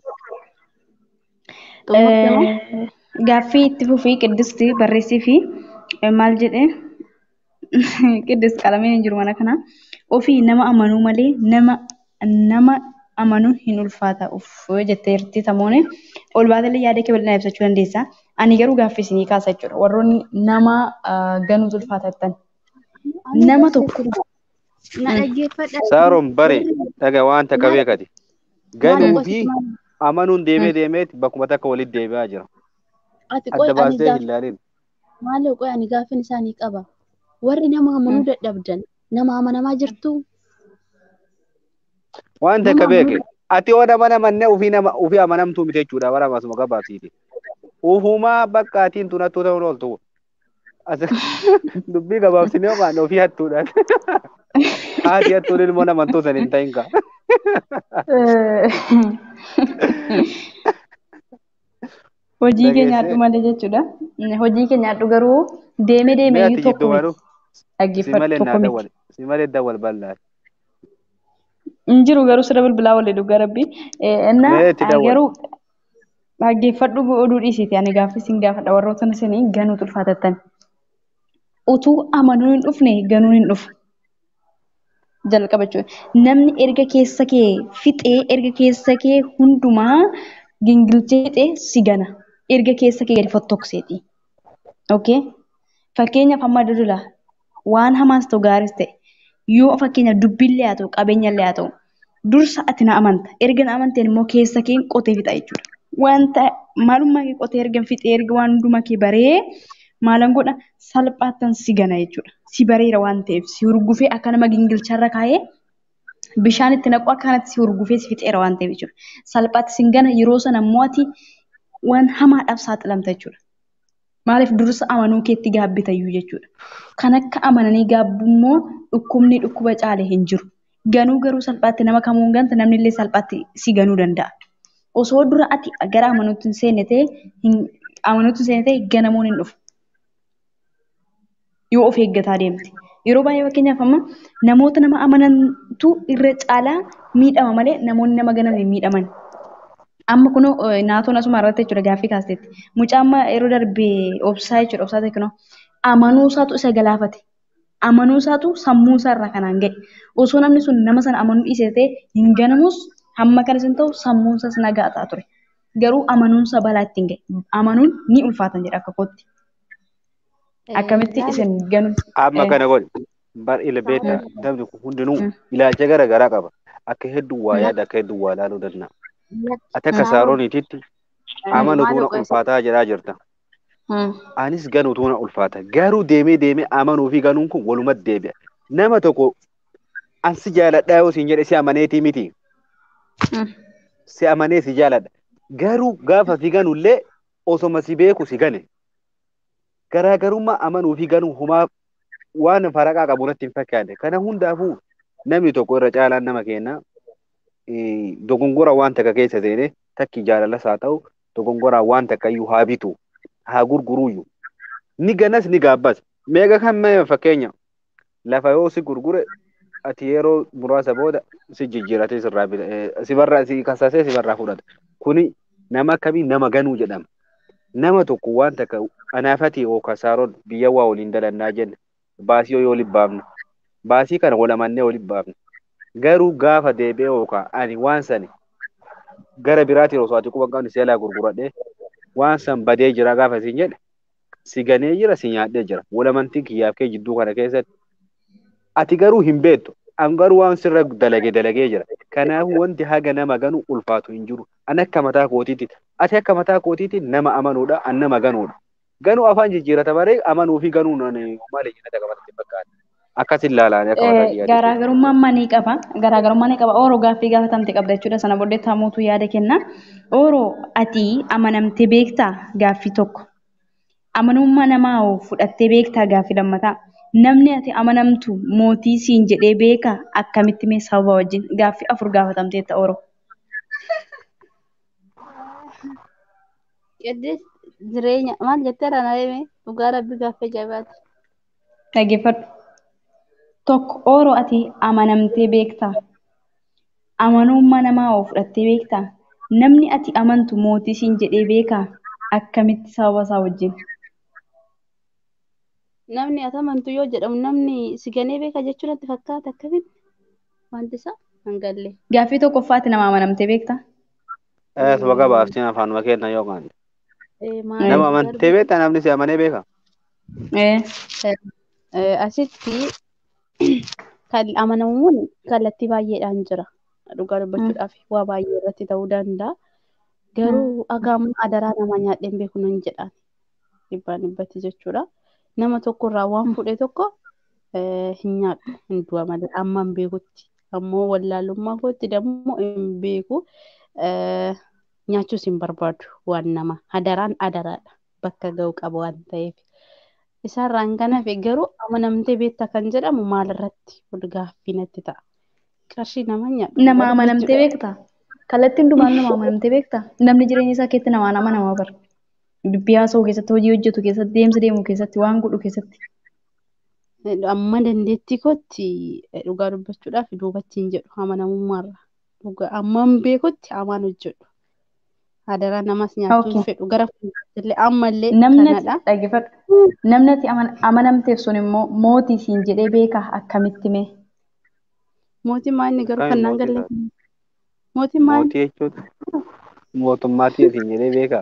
Speaker 3: kanaaf
Speaker 2: Eh, Gaaffii itti fufii qiddisti barreessii fi eh, maal jedhee qiddis qalameen hin jiru mana kana ofii nama amanuu malee nama nama amanuun hin ulfaata uff jettee jirti tamoone ol baatellee yaada kee bal'inaa ibsachuu dandeessa. Ani garuu gaaffii isinii kaasa jechuudha. Warroonni nama ah, ganuutu ulfaata jettan. Nama tokko
Speaker 3: na dhaggeeffadha.
Speaker 5: Saaroon bare dhaga wanta
Speaker 3: Maal-
Speaker 5: qabeekati.
Speaker 3: maal
Speaker 5: Ganuu
Speaker 3: qosi
Speaker 5: fi
Speaker 3: maal-
Speaker 5: amanuun deemee deemeeti bakkuma takka walitti deebi'aa jira.
Speaker 3: ati qoy
Speaker 5: Adda
Speaker 3: ani
Speaker 5: baastee
Speaker 3: gaaf
Speaker 5: hin ilaalin.
Speaker 3: maaloo qoy ani gaaffiin isaanii qaba. Warri nama amanuu dadhabdan nama amanamaa jirtu
Speaker 5: Wanta
Speaker 3: nama
Speaker 5: akka beeke.
Speaker 3: amanuu
Speaker 5: Ati waan amanamanne ofii nama ofii amanamtuu miti jechuudha bara masuma gabaabsiiti. Ufumaa bakka atiin tun hattuu ta'uun ooltu. As- Dubbii gabaabsinee waan ofii hattuudhaan. Haati hattuun ilmoo namantuu san hin ta'in kaa.
Speaker 2: hojii keenya
Speaker 5: Dhageessee.
Speaker 2: hadhu malee jechuudha. Hojii keenya hadhu garuu deeme deeme
Speaker 5: Mee ati
Speaker 2: iyyuu tokko
Speaker 5: jidduu
Speaker 2: miti.
Speaker 5: baruu si
Speaker 2: Dhaggeeffadhu
Speaker 5: malee
Speaker 2: tokko
Speaker 5: naa
Speaker 2: miti.
Speaker 5: dawwal si malee dawwal bal'aa.
Speaker 2: hin jiru garuu sirra bilbilaa wal dhugaa rabbi. Innaa
Speaker 5: Mee itti dawwal.
Speaker 2: garuu dhaggeeffadhu oduu dhiisiiti ani gaaffii isin gaafadha warroota isinii ganuutu ulfaatattan. Utuu amanuun hin dhufne ganuun hin dhufu. Jalqaba jechuudha. Namni erga keessa kee fixee erga keessa kee hundumaa gingilchee fixee si gana. Erga keessa kee gadi fottokseeti. Okay? Fakkeenyaaf amma dudula waan hamaas ta'u gaaris ta'e yoo fakkeenyaaf dubbiillee haa ta'u qabeenyallee haa ta'u dursa ati na amanta erga na amanteen immoo keessa keen qotee fixa jechuudha. Wanta maalummaa kee qotee erga fixee erga waan hundumaa kee baree maalan godha salphaattan si gana jechuudha. Si bareera waan ta'eef si hurgufee akka nama gingilcharra kaa'ee bishaan itti naqu akka kanatti si hurgufee si fixeera waan ta'eef jechuudha. Salphaatti sin gana yeroo sana immoo ati waan hamaadhaaf saaxilamta jechuudha. Maaliif dursa amanuu keetti gaabbitayyuu jechuudha. Kan akka amananii gaabbu immoo dhukkubni dhukkuba caale hin jiru. Ganuu garuu salphaatti nama kamuu hin ganta namni illee salphaatti si ganuu danda'a. Osoo dura ati gara amanuutti hin seenne ta'e amanuutti hin seenne ta'e ganamuun hin dhufu. Yoo of eeggataa deemte. Yeroo baay'ee fakkeenyaaf amma namoota nama amanantu irra caalaa miidhama malee namoonni nama ganan hin miidhaman. Amma kunoo naatoon asuma irratti jechuudha gaaffii kaasteetti. Mucaa amma yeroo darbee obsaa jechuudha obsaa teeknoo amanuu isaatu isa galaafate. Amanuu isaatu sammuu isaa irraa kanaan ga'e. Osoo namni sun nama sana amanuu dhiisee ta'e hin ganamus hamma kanas hin ta'u sammuun isaas nagaa ta'a ture. Garuu amanuun isaa balaa ittiin ga'e. Amanuun ni ulfaatan jedha akka kootti. Akkamitti isin ganu?
Speaker 5: Amma kana godhe bar ilbeeta namni kun hundinuu ilaalcha gara garaa qaba. Akka hedduu waa yaada akka hedduu waa ilaaluu danda'a. Ati akka saarooniititti amanuutu na ulfaataa jedhaa jirta. Anis ganuutu na ulfaata. Garuu deemee deemee amanuu fi ganuun kun walumatti deebi'a. Nama tokko ansi jaaladhaa yoo siin jedhe si amaneetii miti. Si amanee si jaaladha. Garuu gaafa si ganullee osoma si beeku si gane. Garaagarummaa amanuu fi ganuu humaa waan faraqaa qabu natti hin fakkaanne. Kana hundaafuu namni tokko irra caalaan nama kenna. Dogongora waan takka keessa seene takki jaalalas haa ta'u dogongoraan waan takka iyyuu haa bitu haa gurguruyyuu. Ni ganas ni gaabbas. Meeqa kan mee fakkeenya lafa yoo si gurgure ati yeroo muraasa booda si jijjiiratee sirraa sibarraa si kasasee sibarraa fudhata. Kuni nama akkamii nama ganuu jedhama. Nama tokko waan takka anaafati yookaan saaroon biyya waa waliin dalannaa jenna. Baasii yoo waliin baafna. Baasii kana wal amannee waliin baafna. Garuu gaafa deebi'ee yookaan ani waan sani gara biraatiin osoo ati quba qabni seelaa gurguradhee waan san badee jira gaafa siin jedhe si ganee jira si nyaadhee jira. Wal amantii kiyyaaf kee jidduu kana keessatti ati garuu hin beektu. An garuu waan sirra dalagee dalagee jira. Kanaafuu wanti haga nama ganu ulfaatu hin jiru. An akka mataa kootiitti ati akka mataa kootiitti nama amanuudha an nama ganuudha. Ganuu afaan jijjiirata baree amanuu fi ganuun maali jennata qabatatti fakkaata. Akkasin ilaalaan akka mataa kiyyaatti.
Speaker 2: Garaagarummaan manii qaba. Garaagarummaan ni qaba. Ooroo gaaffii gaafatamte qabda jechuudha. Sana booddee taamuutu yaada kenna. Ooroo ati amanamtee beektaa gaaffii tokko. Amanummaa namaa fudhattee beektaa gaaffii lammataa. Namni ati amanamtu mootii siin jedhee beeka akkamitti mee sababa wajjin gaaffii afur gaafatamteetta ooroo.
Speaker 3: Qiddees jireenya maal jettee ranayeme dhugaa rabbi gaaffii jabaati.
Speaker 2: Dhaggeeffadhu. Tokko ooroo ati amanamtee beektaa. Amanummaa namaa fudhattee beektaa. Namni ati amantu mootii siin jedhee beekaa akkamitti sababa isaa wajjin.
Speaker 3: Namni ati amantu yoo jedhamu namni si ganee beeka jechuun natti fakkaata akkamitti wanti isaa hangallee.
Speaker 2: Gaaffii tokkoffaatti nama amanamtee beektaa.
Speaker 5: Suba gabaabsiin afaanuma kenna yookaan. Nama amantee beektaa namni si amanee beeka.
Speaker 3: Asitti kan amanamuun kallattii baay'eedhaan jira. Dhugaa dubbachuudhaaf waa baay'ee irratti ta'uu danda'a. Garuu agaamuun adaraa nama nyaadheen beeku nan jedhaan dhibbaan dhibbatti jechuudha. Nama tokkorraa waan fudhe tokko hin nyaadhu hin du'a malee amma hin beekutti. Ammoo wallaalummaa kootti dammoo hin beeku. Nyaachuus hin barbaadu waan nama adaraan adaraadha bakka ga'u qaba waan ta'eef. Isaarraan kan hafe garuu amanamtee beektaa kan jedhamu maalirratti wal gaaffii natti ta'a. Qarshii nama nyaadhu.
Speaker 2: Nama amanamtee beektaa? Kallattiin hundumaan nama amanamtee beektaa? Namni jireenya isaa keessatti namaan amanamaa bara. Dubbii haasa'uu keessatti, hojii hojjetu keessatti, deemsa deemuu keessatti, waan godhu keessatti.
Speaker 3: Amma dandeettii kootti dhugaa dubbachuudhaaf duubatti hin jedhu amanamummaarra. Amma hin beekutti amaan hojjedhu. Adaraa namas nyaachuun fedhu gara fuulduraatti ammallee
Speaker 2: Namni ati dhaggeeffadhu. Namni ati amanamteef sun immoo mootii siin jedhee beekaa akkamitti mee?
Speaker 3: Mootiin maa inni garuu kan naan galle. Mootiin maa
Speaker 5: Mootii jechuun mootummaatii asiin jedhee beekaa.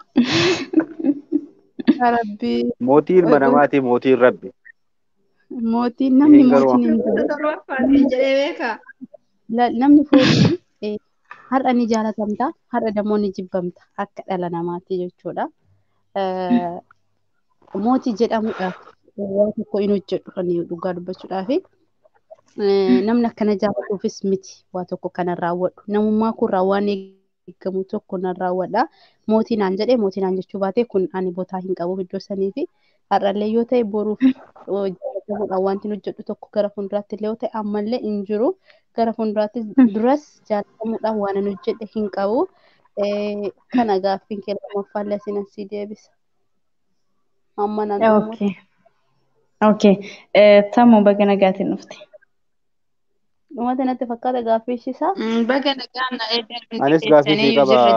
Speaker 3: Rabbi.
Speaker 5: Mootii ilma namaati mootiin rabbi.
Speaker 3: Mootiin namni
Speaker 5: Garuu-
Speaker 3: mootiin hin jiru.
Speaker 7: jedhee beekaa.
Speaker 3: la- namni foonii eh, har'a ni jaalatamta har'a dammoo ni jibbamta akka dhala namaatti jechuudha. Eh, Mootii jedhamuudhaaf waan tokko hin hojjedhu kan dhugaa dubbachuudhaaf namni akkana jaallatuufis miti waa tokko kana raawwadhu namummaa kun waan eegamu tokko nan raawwadha mootii naan jedhee mootii naan jechuu baate kun ani botaa hin qabu iddoo sanii fi har'allee yoo ta'e boruuf jaallatamuudhaan wanti hojjedhu tokko gara fuulduraatti illee yoo ta'e ammallee hin jiru gara fuulduraatti duras jaallatamuudhaan waan ani hojjedhe hin qabu Eh, kana gaaffiin kee lammaffaallee asiin asii deebisa. Amma nan dhumudha.
Speaker 2: Okay. Okay. Eh, Tammo baga nagaatiin dhufte.
Speaker 3: Dhumata natti fakkaata gaaffii ishiisaa.
Speaker 7: Baga nagaan na eedan nuti
Speaker 5: Anis gaaffii
Speaker 7: keessanii
Speaker 5: ishee
Speaker 7: yoo jirre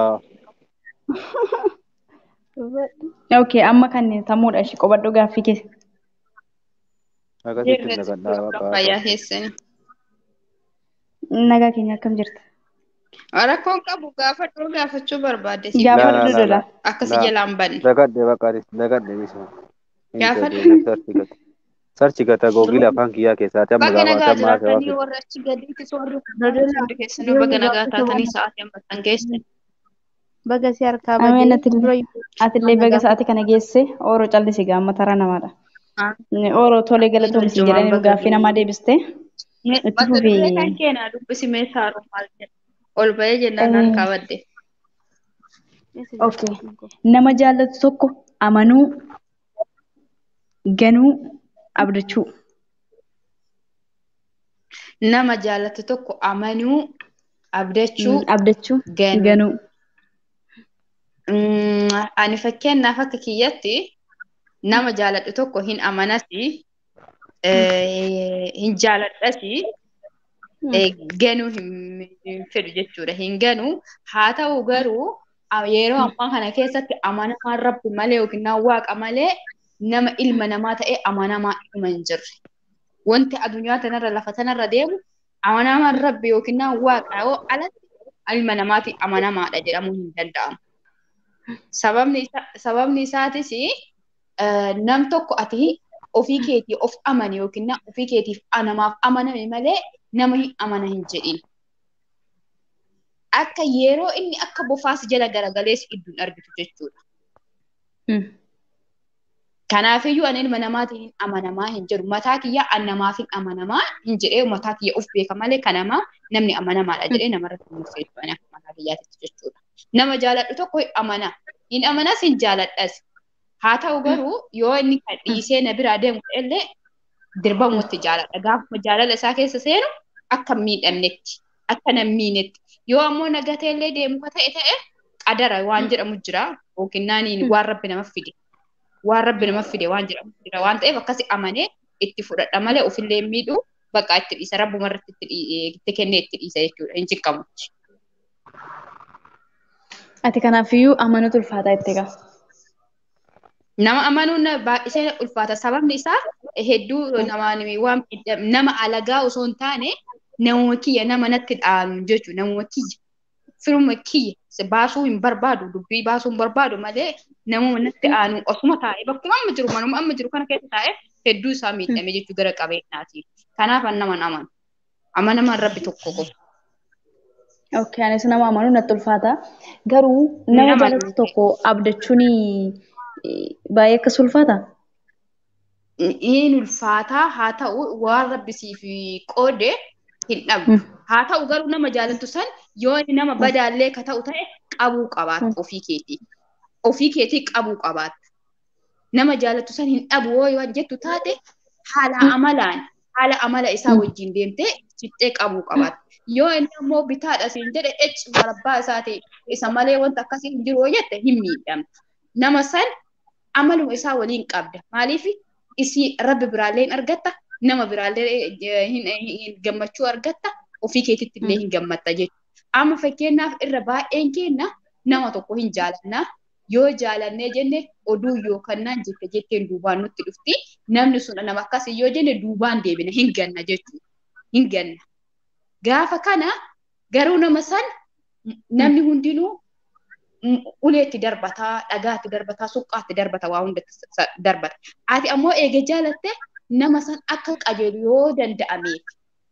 Speaker 5: qaba.
Speaker 2: Okay, amma kan tammuudha ishee qobadhu gaaffii keessa.
Speaker 5: Akkasitti
Speaker 7: jirre
Speaker 5: nagadhaa
Speaker 7: fayyaa
Speaker 5: baqa.
Speaker 7: keessanii.
Speaker 2: Nagaa keenya akkam jirta?
Speaker 7: Rakkoon qabu gaafadhuu gaafachuu barbaadde si
Speaker 2: Gaafa
Speaker 5: La, la, la,
Speaker 2: dudula.
Speaker 5: la.
Speaker 7: akkasi
Speaker 5: La.
Speaker 7: jalaan banne.
Speaker 5: Nagadhe baqaanis nagadhe bisa.
Speaker 7: Gaafadhu.
Speaker 5: Sarchi gata. Sarchi gata googila afaan kiyyaa keessaati amma
Speaker 7: Baga nagaa
Speaker 5: gaafatamaa
Speaker 7: jiraatanii
Speaker 5: ta'aa
Speaker 7: warra achi gadiitis warri hundi keessanuu baga nagaa taatanii sa'aatii hammattan geessan.
Speaker 3: Baga si harkaa
Speaker 2: Ameen
Speaker 3: badee
Speaker 2: atillee
Speaker 3: dura
Speaker 2: atillee baga sa'aatii kana geesse ooroo callisi gaamma taraa namaadha. Ooroo tolee galatoomsi jedhanii nu gaaffii namaa deebiste. Itti
Speaker 7: Mata duree
Speaker 2: fufii.
Speaker 7: kan keenyaa dubbisi mee saaruu maal jedha. Ol bahee jennaan nan qabadde.
Speaker 2: Okay. Nama jaallatu tokko amanuu, ganuu, abdachuu.
Speaker 7: Nama jaallatu tokko amanuu, abdachuu,
Speaker 2: Mm, Abdachuu,
Speaker 7: ganuu.
Speaker 2: ganuu.
Speaker 7: Mm, Ani fakkeenyaaf akka kiyyatti nama jaaladhu tokko hin amanasi, eh, hin jaaladhasi, eh, ganuu hin hin fedhu jechuudha. Hin ganuu haa ta'u garuu a- yeroo ammaa kana keessatti amanamaan rabbi malee yookiin waaqa malee nama ilma namaa ta'ee amanamaa dhuma hin jirre. Wanti addunyaa tanarra lafa tanarra deemu amanamaan rabbi yookiin waaqa yoo alatti ilma namaatiin amanamaadha jedhamuu hin danda'amu. Sababni isaa sababni isaatis eh, nam tokko ati ofii keetii of amani yookiin na- ofii keetiif a- namaaf amaname malee nama hin amana hin jedhin. Akka yeroo inni akka bofaas jala garagalees idduun argitu jechuudha.
Speaker 2: Mm.
Speaker 7: Kanaafiyyuu ani ilma namaatiin hin amanamaa hin jedhu. Mataa kiyya an namaaf hin amanamaa hin jedhee mataa kiyya of beeka malee kanamaa namni amanamaadha jedhee namarratti hin murteessu ani akka mataa kiyyaatitti jechuudha. Nama jaaladhu tokko hin amana. Hin amanas hin jaaladhas. Haa ta'u garuu yoo inni kan dhiisee na biraa deemu illee dirbamuutti jaaladha. Gaafuma jaalala isaa keessa seenu akka hin miidhamnetti, akka nan miinetti. Yoo ammoo nagatee illee deemu ka ta'e ta'e qadara waan jedhamu jira yookiin naaniin waan rabbi nama fide. Waan rabbi nama fide waan jedhamu jira waan ta'eef akkasi amanee itti fudhadha malee ofillee hin miidhu bakka itti dhiisa rabbuma irratti itti dhii- itti kennee itti dhiisa jechuudha. Hin jiqqamu.
Speaker 2: Ati kanaafiyyuu amanuutu ulfaataa itti egaa.
Speaker 7: Nama amanuun na- baay'isee ulfaata. Sababni isaa hedduu namaan waan miidham- nama alagaa osoo hin taane namuma kiyya nama natti dhaanu jechuudha. Namuma kiyya firuma kiyya si baasuu hin barbaadu dubbii baasuu hin barbaadu malee namuma natti aanu osuma taa'e bakkuma amma jiru manuma amma jiru kana keessa taa'e hedduu isaa miidhame jechuu gara qabeenyaati. Kanaaf an naman amanu. Amanamaan rabbi tokko qofa.
Speaker 2: Okay, anis nama amanuu natti ulfaata. Garuu nama
Speaker 7: Nama
Speaker 2: jaalatu
Speaker 7: amanuu.
Speaker 2: tokko abdachuun baay'ee akkas ulfaata.
Speaker 7: Inni ulfaataa haa ta'u waan rabbi siif qoode hin dhabu.
Speaker 2: Mm.
Speaker 7: Haa ta'u garuu nama jaalattu san yoo inni nama badaallee ka ta'u ta'e qabuu qabaatta ofii keetii. Ofii keetii qabuu qabaatta. Nama jaalattu san hin dhabu yoo waan jettu taate haala amalaan haala amala isaa wajjin deemtee fixxee qabuu qabaatta. Yoo inni ammoo bitaadha siin jedhe ecci marabbaa isaati isa malee wanta akkasii hin jiru yoo jette hin miidhamtu. Nama san amaluma isaa waliin qabda. Maaliif isii rabbi biraallee hin argatta, nama biraallee eh, hin hin- gammachuu argatta, ofii keetitti illee hin gammatta jechuudha. Amma fakkeenyaaf irra baay'een keenya nama tokko hin jaalanna. Yoo jaalannee jenne oduu yookaan naan jette jetteen duubaan nutti dhufti. Namni sun nama akkasii yoo jenne duubaan deebina hin ganna jechuudha. Hin ganna. Gaafa kana garuu nama san namni hundinuu m- uleetti darbataa, dhagaatti darbataa, suqqaatti darbataa, waa hundatti sa- sa- darbata. Ati ammoo eega jaalatte nama san akka qajeelu yoo danda'ameef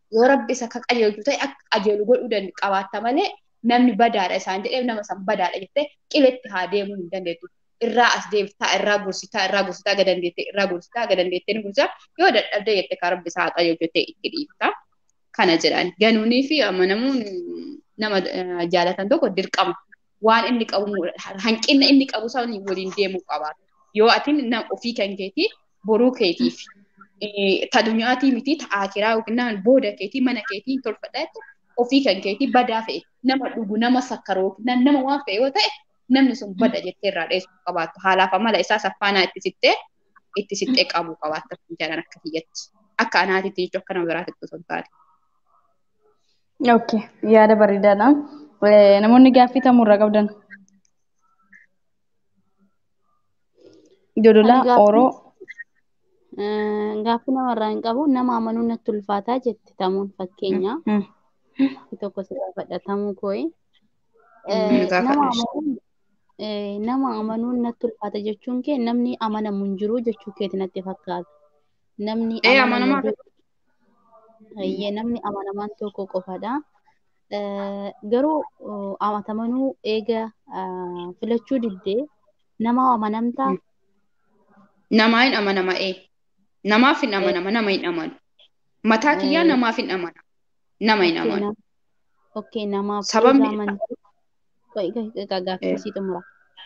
Speaker 7: yoo rabbi isa akka qajeelchu ta'e akka qajeelu godhuu danda'u qabaatta malee namni badaadha isaan jedhee nama san badaadha jettee qiletti haa deemuu hin dandeettu. Irraa as deemtaa, irraa gorsitaa, irraa gorsitaa aga dandeettee, irraa gorsitaa aga dandeettee ni gorsitaa yoo dadhabde jettee kan rabbi isaa haa qajeelchu jettee itti dhiifta. Kana jedhan ganuunii fi amanamuun nama jaalatan tokko dirqama. Waan inni qabu hanqina inni qabu sana waliin deemuu qabaata. Yoo ati ofii kan keetii boruu keetiif ta dunyaatii miti ta akiraa yookiin booda keetii mana keetii hin tolfadha ofii kan keetii badaa fe'e nama dhugu nama sakkaroo yookiin nama waan fe'e yoo ta'e namni sun bada jettee irraa dheessuu qabaattu haalaaf amala isaa saffaanaa itti sittee itti sittee qabuu qabaatta jedhan akka kiyyatti akka anaatitti jechuun akka nama biraatti osoo hin taane.
Speaker 2: Okay, yaada bareedaadha. Namoonni gaaffii tamurraa qabdan. Jodolaa Oroo.
Speaker 3: Gaaffii namarraa hin qabu nama amanuu natti ulfaataa jetti tamuun fakkeenya. Tokko si gaafadhatamuu kooyi. Nama amanuun nama amanuun natti ulfaata jechuun kee namni amanamu hin jiru jechuu keeti natti fakkaata. Namni amanamu Hayyee namni amanamaan tokko qofadha. Garuu amatamanuu eega filachuu diddee nama amanamtaa.
Speaker 7: Namaa hin amanama ee. Namaaf hin amanama nama hin amanu. Mataa kiyyaa namaaf hin amana. Nama hin amanu.
Speaker 3: Okkee namaaf
Speaker 7: Sababni
Speaker 3: gaaffii xumura.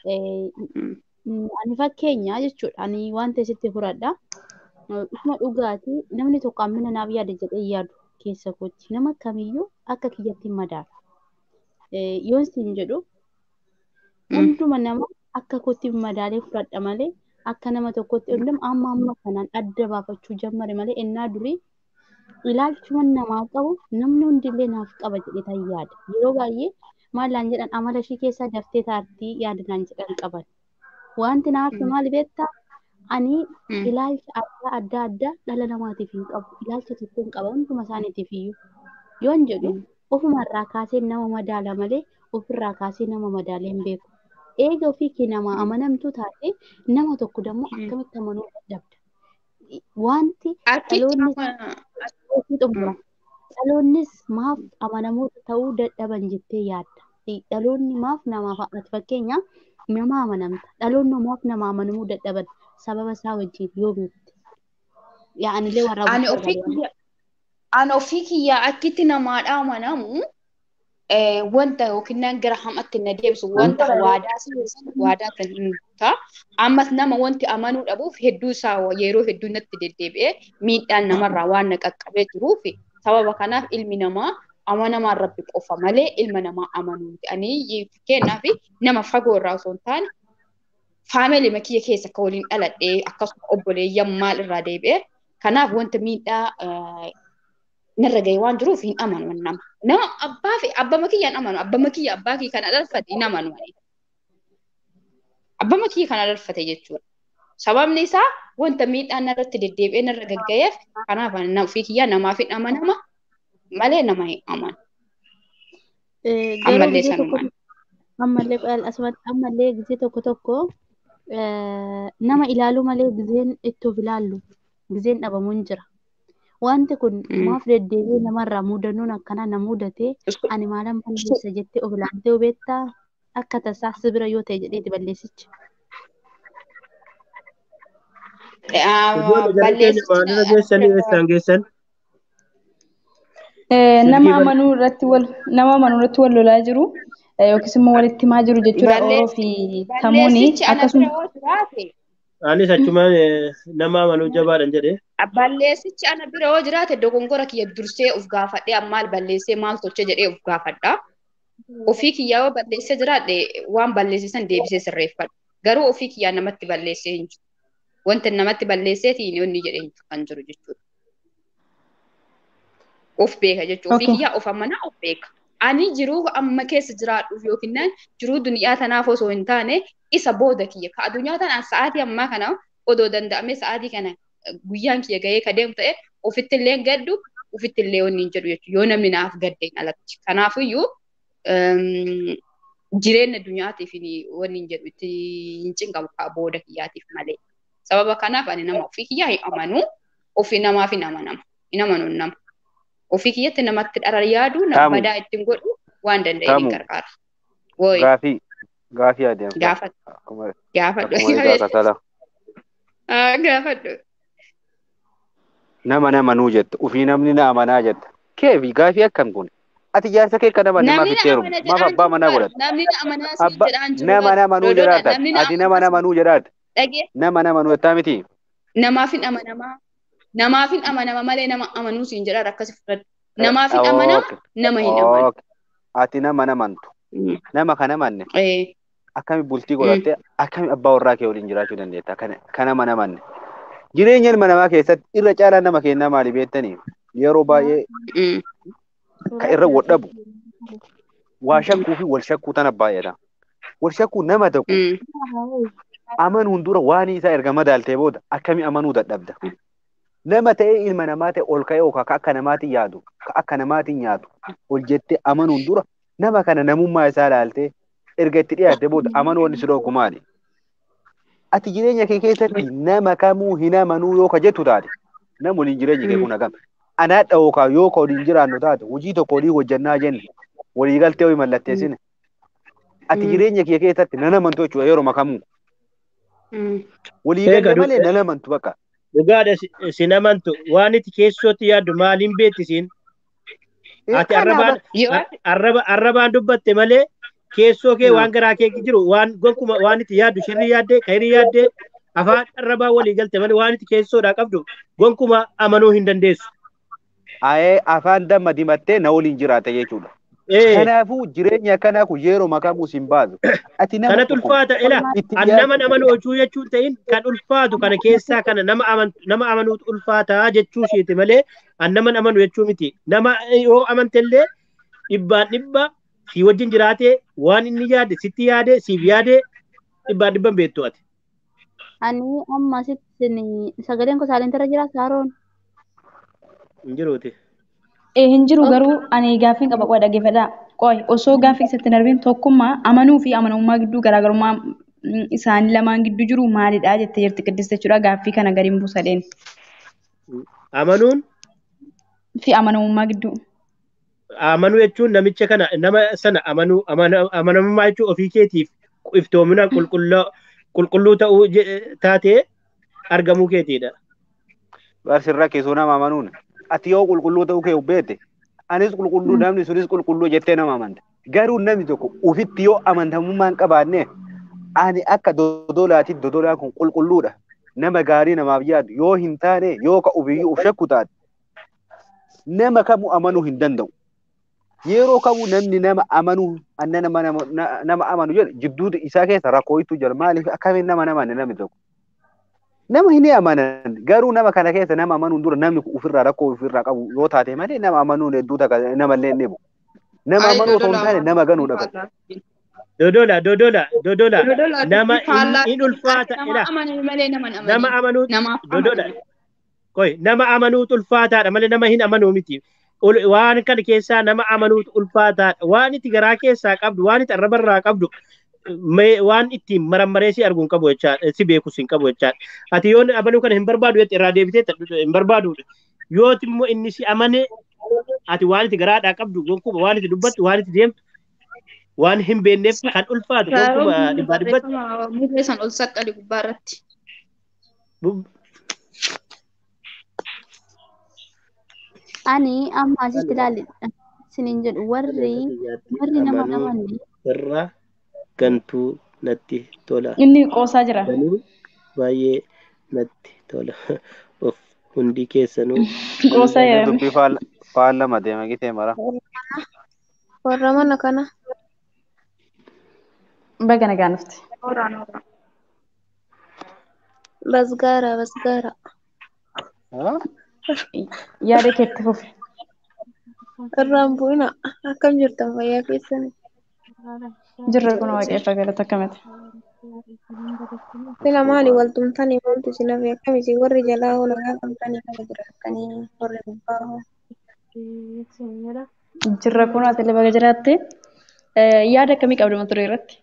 Speaker 3: Ani fakkeenya jechuudha. Ani waan ta'e sitti furadha. Dhuguma dhugaatii namni tokko hammina naaf yaada jedhee yaadu keessa kootti nama kamiyyuu akka kiyyatti hin madaala. Yoon siin jedhu hunduma nama akka kootti hin madaalee fudhadha malee akka nama tokkotti hundum amma amma kanaan adda baafachuu jammare malee ennaa durii ilaalchuma namaa qabu namni hundillee naaf qaba jedhee tan yaada. Yeroo baay'ee maallaan jedhan amala ishii keessaa daftee taartii yaadanaan jedhan qaban. Wanti naaf maal beektaa ani ilaalcha adda adda addaa dhala namaatiif hin qabu. Ilaalcha tokko hin qaba hunduma isaaniitiif iyyuu. Yoon jedhu ofumarraa kaasee nama madaala malee ofirraa kaasee nama madaalee hin beeku. Eega ofii kee nama amanamtu taate nama tokko dammoo akkamitti amanuu dadhabda. Wanti dhaloonni dhaloonnis maaf amanamoota ta'uu dadhaban jettee yaadda. Dhaloonni maaf namaaf ati fakkeenya nama amanamta. Dhaloonni maaf nama amanamuu dadhaban sababa isaa wajjin yoo beekte. Yaa'anilee warra
Speaker 7: Ani ofii kiyya ani ofii kiyyaa akkitti namaadha amanamu wanta yookiin gara hamatti na deebisu wanta waadaa waadaa kan hin ta'a. Ammas nama wanti amanuu dhabuuf hedduu isaa yeroo hedduu natti deddeebi'ee miidhaan namarraa waan na qaqqabee jiruuf sababa kanaaf ilmi namaa amanamaan rabbi qofa malee ilma namaa amanuu miti. Ani fakkeenyaaf nama fagoo irraa osoo hin taane faamilii kiyya keessa akka waliin dhaladhee akkasuma obboleeyyan maal irraa deebi'ee kanaaf wanta miidhaa narra gahee waan jiruuf hin amanu nama. Nama abbaa fi abbaa kiyyaan amanu abbaa kiyya abbaa kiyya kana dhalfate hin amanu. Abbaa kiyya kana dhalfate jechuudha. Sababni isaa wanta miidhaan narratti deddeebi'ee narra gaggayeef kanaaf ofii kiyyaa namaaf hin amanama malee nama hin amanu. Ammallee sanumaan.
Speaker 3: Ammallee ammallee gisee tokko tokko nama ilaaluu malee giseen itti of ilaallu giseen dhabamuun jira. Wanti kun maaf deddeebi'ee namarraa mudannoon akkanaa na mudatee ani maalan balleessa jettee of ilaaltee hubeettaa akka tasaa sibira yoo ta'e jedheeti balleessicha.
Speaker 6: Maalirra geessanii eessaan geessan?
Speaker 2: Nama amanuu irratti wal nama amanuu irratti wal lolaa jiru yookiis immoo walitti himaa jiru jechuudha Oroo fi Tamuuni akkasuma.
Speaker 6: Anis achumaan nama amanuu jabaadhan jedhee.
Speaker 7: Balleessichi ana bira yoo jiraate dogongora kiyya dursee of gaafadhee ammaal balleessee maal tolche jedhee of gaafadha. Ofii kiyyaa yoo balleessee jiraadhe waan balleessisan deebisee sirreeffadha. Garuu ofii kiyyaa namatti balleessee hin jiru. Wanta namatti balleesseetiin yoonni jedhee kan jiru jechuudha. Of beeka jechuudha. Ofii kiyyaa of amanaa of beeka. Ani jiruu amma keessa jiraadhuuf yookiin jiruu duniyaa tanaaf osoo hin taane isa booda kiyya. Ka addunyaa tanaan sa'aatii ammaa kana odoo danda'amee sa'aatii kana guyyaan kiyya gahee ka deemu ta'e ofitti illee gaddu ofitti illee wanni hin jedhu jechuudha. Yoo namni naaf gaddeen alatti. Kanaafiyyuu jireenya addunyaatiif wanni hin jedhu itti hin cinqabu booda kiyyaatiif malee. Sababa kanaaf ani nama ofii kiyyaa hin amanu ofii namaaf hin amanama. Hin amanu nama. Ofii kiyyatti namatti dhara yaadu nama
Speaker 5: Taamu.
Speaker 7: badaa ittiin godhu waan danda'e
Speaker 5: Taamu.
Speaker 7: ni gargaara. Woy
Speaker 5: Gaafii gaafii adeemsa.
Speaker 7: gaafadhu
Speaker 5: Akkuma
Speaker 7: gaafadhu.
Speaker 5: akkuma isaa kasala.
Speaker 7: Ah, Gaafadhu.
Speaker 5: Nama nama nuu jette ofii namni na amanaa jette. Keefi gaafii akkam kun. Ati jaarsa kee akka nama namaaf
Speaker 7: Namni
Speaker 5: itti
Speaker 7: na
Speaker 5: heerumu.
Speaker 7: amana
Speaker 5: Maaf
Speaker 7: jedhaan
Speaker 5: abbaa manaa
Speaker 7: jiru
Speaker 5: godhata.
Speaker 7: Namni na amanaa siin
Speaker 5: Abba
Speaker 7: jedhaan jiru
Speaker 5: nama nama nuu
Speaker 7: Dodoodha,
Speaker 5: jedhaata.
Speaker 7: namni na
Speaker 5: Ati nama
Speaker 7: amana
Speaker 5: nama nuu jedhaata.
Speaker 7: dhagee
Speaker 5: Nama nama nuu jettaa miti.
Speaker 7: namaaf hin amanamaa. Namaaf hin amanama malee nama amanuu siin jedhaan akkasi fudhadhu. Namaaf hin amanama
Speaker 5: Okay.
Speaker 7: nama hin amanu.
Speaker 5: Okay. Ati nama namantu.
Speaker 7: Mm.
Speaker 5: Nama kana manne
Speaker 7: Eh,
Speaker 5: akkami bultii godhattee akkami abbaa warraa kee waliin jiraachuu dandeetta. Kana kana mana manne. Jireenya ilma namaa keessatti irra caalaan nama kennaa maali beektanii? Yeroo baay'ee
Speaker 7: mm.
Speaker 5: kan irra wodhabu waa shakkuu fi wal shakkuu tana baay'ata. Wal shakkuu nama tokko
Speaker 7: Mm.
Speaker 5: amanuun dura waan isaa erga madaaltee booda akkami amanuu dadhabda. Nama ta'ee ilma namaa ta'e ol ka'ee yookaan ka akka namaatiin yaadu, ka akka namaatiin nyaatu ol jettee amanuun dura nama kana namummaa isaa ilaaltee erga itti dhiyaatte booda amanuu wanni si dhoogu maali? Ati jireenya kee keessatti nama kamuu hin amanuu yoo ka jettu taate nama waliin jireenyi kee kun hagam. Anaadha yookaan yoo ka waliin jiraannu taate hojii tokko walii hojjannaa jenne walii galtee ho'i mallatteessine. Ati
Speaker 7: Mm.
Speaker 5: jireenya kee keessatti nan amantu jechuudha yeroo makamuu.
Speaker 7: Mm.
Speaker 5: Walii
Speaker 6: Eega
Speaker 5: galee
Speaker 6: du-
Speaker 5: malee nan amantu bakka.
Speaker 6: Dhugaadha si- sin amantu waan itti keessootti yaaddu maaliin beekti siin? Ati arrabaan
Speaker 7: Yoo
Speaker 6: ar- arraba arrabaan dubbatte malee keessoo kee
Speaker 5: Hmm.
Speaker 6: waan garaa kee jiru waan gonkuma waan itti yaaddu shirri yaaddee kayri yaaddee afaan arrabaa walii galte malee waan itti keessoodhaa qabdu gonkuma amanuu hin dandeessu.
Speaker 5: Ayee afaan damma dimattee na waliin jiraata jechuudha.
Speaker 6: Ee
Speaker 5: Kanaafuu jireenya akkanaa kun yeroo makamuu sin baasu. Ati nama
Speaker 6: kanatu
Speaker 5: tokko
Speaker 6: ulfaata ila
Speaker 5: itti
Speaker 6: an nama amanu jechuu jechuun ta'in kan ulfaatu kana keessaa kana nama aman nama amanuutu ulfaataa jechuu isheeti malee an nama amanu jechuu miti. Nama yoo amantellee dhibbaan dhibba si wajjin jiraatee waan inni yaade sitti yaade siif yaade dhibbaan dhibban beektu ati.
Speaker 3: Ani amma asitti sagaleen koo saalentarra jira saaroon.
Speaker 6: Hin jiruuti.
Speaker 2: Eh, hin jiru garuu ani gaaffiin qaba qo'a dhaggeeffadhaa. Qo'i osoo gaaffii keessatti hin darbiin tokkummaa amanuu fi amanamummaa gidduu garaagarummaa mm, isaanii lamaan gidduu jiru maalidha jettee jirti qiddiste jechuudha gaaffii kana gadiin buusadheen
Speaker 6: Amanuun
Speaker 2: fi amanamummaa gidduu.
Speaker 6: amanuu jechuun namicha kana nama sana amanuu amana- amanamummaa jechuun ofii keetiif iftoomina qulqulluu qulqulluu ta'uu je- taatee argamuu keetiidha.
Speaker 5: Barsirra keessoo nama amanuun. Ati yoo qulqulluu ta'uu kee beekte anis qulqulluu namni sunis qulqulluu jettee nama amanta. Garuu namni tokko ufitti yoo amantamummaa hin qabaanne ani akka dodolaatiif dodolaan kun qulqulluudha. Nama gaarii namaaf yaadu yoo hin taane yoo ka ufiyyuu uf shakku taate nama kamuu amanuu hin danda'u. Yeroo kamuu namni nama amanuu anna nama nama na- nama amanu jedhu jidduu isaa keessa rakkootu jira maaliif akkamiin nama namanne namni tokko. Nama hin amanan garuu nama kana keessa nama amanuun dura namni kun ofirraa rakkoo ofirraa qabu yoo taate malee nama amanuun hedduu takka namallee hin dhibu. Nama
Speaker 7: Ay,
Speaker 5: amanuu otoo hin
Speaker 7: dodola.
Speaker 5: taane nama ganuudha qabu.
Speaker 6: Dodola, dodola, dodola.
Speaker 7: Dodola
Speaker 6: Nama
Speaker 7: faallaa
Speaker 6: in ulfaata
Speaker 7: nama
Speaker 6: ila.
Speaker 7: amanan malee nama hin
Speaker 6: Nama
Speaker 7: amanin.
Speaker 6: amanuu
Speaker 7: Namaaf
Speaker 6: dodola.
Speaker 7: amanan.
Speaker 6: Koi nama amanuutu ulfaataadha malee nama hin amanuu miti. Ul- Waan kana keessaa nama amanuutu ulfaataadha. Waan itti garaa keessaa qabdu, waan itti arrabarraa qabdu, mee- waan ittiin marammaree si arguu hin qabu jechaadha. Si beekus hin qabu jechaadha. Ati yoo amanuu kana hin barbaadu jette irraa deebitee hin barbaadudha. Yooti immoo inni si amane ati waan itti garaadhaa qabdu gonkuma waan itti dubbattu waan itti deemtu waan hin beekneef kan ulfaatu gonkuma dhibbaa dhibbatti.
Speaker 7: Barreeffama murree san ol saqqali gubbaa irratti.
Speaker 6: Bu-
Speaker 3: Ani amma asitti ilaalli sinin jedhu warri warri nama
Speaker 6: Amanuu
Speaker 3: amanne
Speaker 6: irraa gantuu natti tola.
Speaker 2: Inni qoosaa jira.
Speaker 6: Ganuu baay'ee natti tola. Of hundi keessanuu
Speaker 2: Qoosaa jedhame.
Speaker 5: Dubbii faal- faallama deema gitee mara.
Speaker 4: Warra mana kana.
Speaker 2: Baga nagaa nufti.
Speaker 4: Basgaara, basgaara.
Speaker 2: Yaada keetti fufi.
Speaker 4: Irraan bu'ina. Akkam jirtan fayyaa keessanii?
Speaker 2: Jirra kun waaqeffa galata akkamiti.
Speaker 4: Sila maali waltumtanii wanti isin hafe akkamisi warri jalaa hoo nagaa qabdanii kana jiraatanii warri gubbaa hoo.
Speaker 2: Jirra kun ati illee baga jiraatte. Yaada akkamii qabdu mata duree irratti?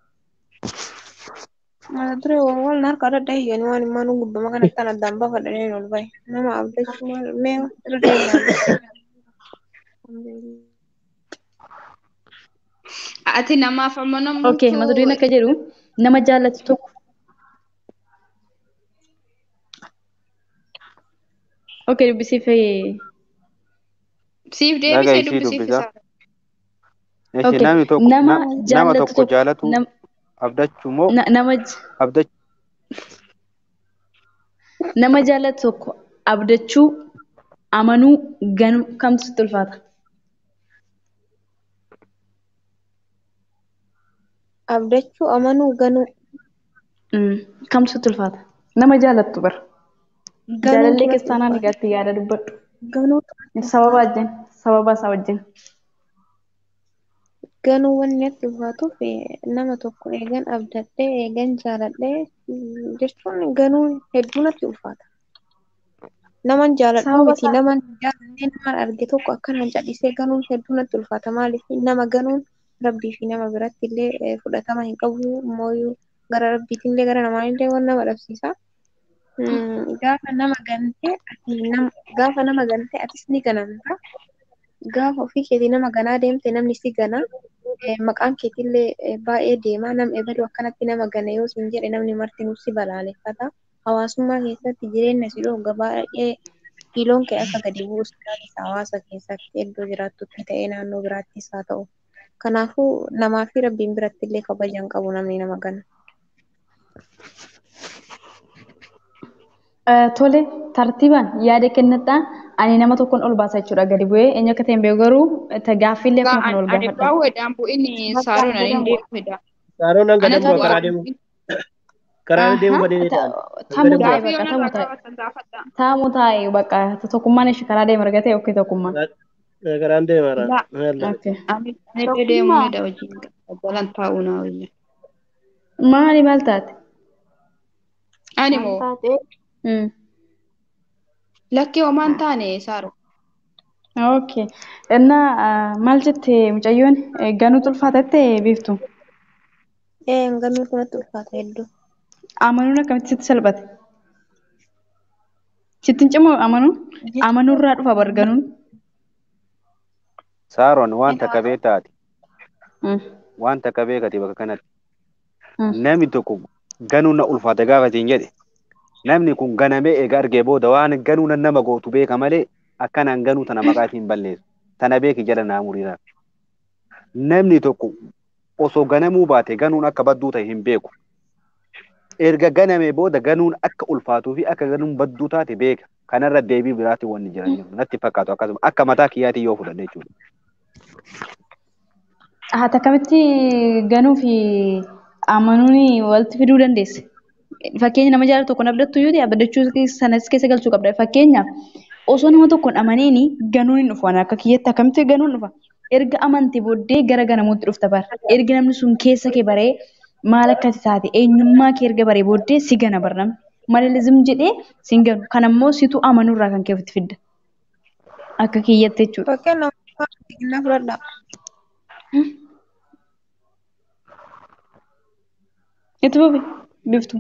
Speaker 4: Mata duree wal na harka adda hiyyanii waan immoo nu gubbama kanatti kan addaan baafadhanii ol bahe. Nama abdachuu maal mee irra deebi'aa.
Speaker 7: Ati namaaf amma
Speaker 2: Okay, mata dureen
Speaker 7: namtu
Speaker 2: akka jedhu nama jaallatu tokko. Okay, dubbisiif
Speaker 7: siif
Speaker 5: Nagaa
Speaker 7: deebisee
Speaker 5: isii
Speaker 7: dubbisiif
Speaker 5: dubbisa.
Speaker 7: isaa.
Speaker 5: Eshi
Speaker 2: Okay,
Speaker 5: namni tokko
Speaker 2: nama
Speaker 5: na- nama
Speaker 2: jaallatu
Speaker 5: tokko
Speaker 2: tokko
Speaker 5: jaalatu
Speaker 2: nam-
Speaker 5: abdachuu moo
Speaker 2: na- nama j-
Speaker 5: abdachuu
Speaker 2: nama jaallatu tokko abdachuu amanuu ganuu kamtu sitti ulfaata?
Speaker 4: Abdachuu amanuu ganuu.
Speaker 2: Mm, Kamtu sitti ulfaata? Nama jaallattu bara.
Speaker 4: Ganuu
Speaker 2: Jaalallee
Speaker 4: turatti
Speaker 2: kiristaanaa
Speaker 4: ulfaata.
Speaker 2: nagaatti yaada dubbadhu.
Speaker 4: Ganuu
Speaker 2: Sababa wajjin, sababa isaa wajjin.
Speaker 4: ganuu wanni natti ulfaatuuf eh, nama tokko eegan abdadhee eegan jaaladhee mm, jechuun ganuu hedduu natti ulfaata. Naman jaaladhu
Speaker 2: Sababa
Speaker 4: miti
Speaker 2: isaa
Speaker 4: naman jaaladhee naman arge tokko akkanaan callisee ganuun hedduu natti ulfaata. Maaliif nama ganuun rabbii fi nama biratti illee eh, fudhatama hin qabu mooyyuu gara rabbiitiin illee gara namaan illee waan nama dhabsiisa. Mm, Gaafa nama gantee ati nam gaafa nama gantee atis ni ganamta. Gaafa ofii keetii nama ganaa deemte namni si gana. Eh, Maqaan keetillee eh, baay'ee deema. Nam ebaluu akkanatti nama gana yoo siin jedhe namni martinuu si balaaleffata. Hawaasummaa keessatti jireenya si dhooga baay'ee kiiloon kee akka gadi bu'u si taasisa hawaasa keessatti iddoo jiraattutti ta'ee naannoo biraattis haa ta'u. Kanaafuu namaa fi rabbiin biratti illee kabaja hin qabu namni nama gana.
Speaker 2: Eh, Tole, tartiibaan yaada kennadhaa. Ani nama tokkoon ol baasa jechuudha gadi bu'ee eenyu akka ta'e hin beeku garuu eh, gaaffiillee
Speaker 7: Egaa
Speaker 2: akkuma kana ol
Speaker 7: ani
Speaker 2: gaafadha.
Speaker 7: bahu edaan bu'inni saaroon ani hin deemedha.
Speaker 6: Saaroon hanga
Speaker 7: Anatu
Speaker 6: deemu karaa
Speaker 7: bu'aa.
Speaker 6: deemu karaa deemu
Speaker 2: Aha,
Speaker 6: badee
Speaker 2: ta-
Speaker 6: ta'an.
Speaker 2: Taamuu taa'e
Speaker 7: Gaaffii
Speaker 2: bakka
Speaker 7: yoon
Speaker 2: taamuu
Speaker 7: irraa
Speaker 2: taa'e.
Speaker 7: gaafatan gaafadha.
Speaker 2: Taamuu taa'e bakka tokkummaan ishee karaa deema argatee okkee tokkummaan.
Speaker 6: Karaan deemaraan.
Speaker 7: Laa
Speaker 2: Okay.
Speaker 7: ani ani illee deemuu ni dha wajjin jalan taa'uu na wayya.
Speaker 2: Maali maal taate?
Speaker 7: Ani
Speaker 4: Maal
Speaker 7: moo
Speaker 4: taatee
Speaker 2: Mm.
Speaker 7: lakkee homaan taane saaro.
Speaker 2: Okay. Innaa ah, maal jette mucayyoon Eh, ganuutu ulfaatatte beektu?
Speaker 4: ee ganuu kanatti ulfaata hedduu.
Speaker 2: Amanuun akkamitti sitti salphate? Sittin cimoo amanuun? Amanuurraa dhufa bar ganuun?
Speaker 5: Saaroon wanta qabee taate
Speaker 2: Mm.
Speaker 5: wanta qabee gati bakka kanatti
Speaker 2: Mm.
Speaker 5: namni tokko ganuu na ulfaata gaafa siin jedhe namni kun ganamee eega argee booda waan ganuu nan nama gootu beeka malee akkanaan ganuu tana maqaatiin balleessu tana beeki jala naa muriidhaaf. Namni tokko osoo ganamuu baate ganuun akka badduu ta'e hin beeku. Erga ganamee booda ganuun akka ulfaatuu fi akka ganuun badduu taate beeka. Kanarra deebii biraatti wanni jiran jiru. Natti fakkaatu akkasuma akka mataa kiyyaatii yoo fudhadhe jechuudha.
Speaker 2: Haati akkamitti ganuu fi amanuun walitti fiduu dandeesse? Fakkeenya nama jaalatu tokkoon abdattu yoo ta'e abdachuu sanas keessa galchuu qabda. Fakkeenyaaf osoo nama tokkoon amaniini ganuun hin dhufu. Ani akka kiyyatti akkamitti ganuun dhufa? Erga amante booddee gara ganamuutti dhufta bara. Erga namni sun keessa kee baree maal akkati taate eenyummaa kee erga baree booddee si gana bara namni. Maleelizim jedhee si hin ganu. Kan ammoo situ amanuurraa kan kee ofitti fidda. Akka kiyyatti jechuudha.
Speaker 4: Fakkeenyaaf fakkeenyaa fudhadhaa.
Speaker 2: Itti fufi biftu.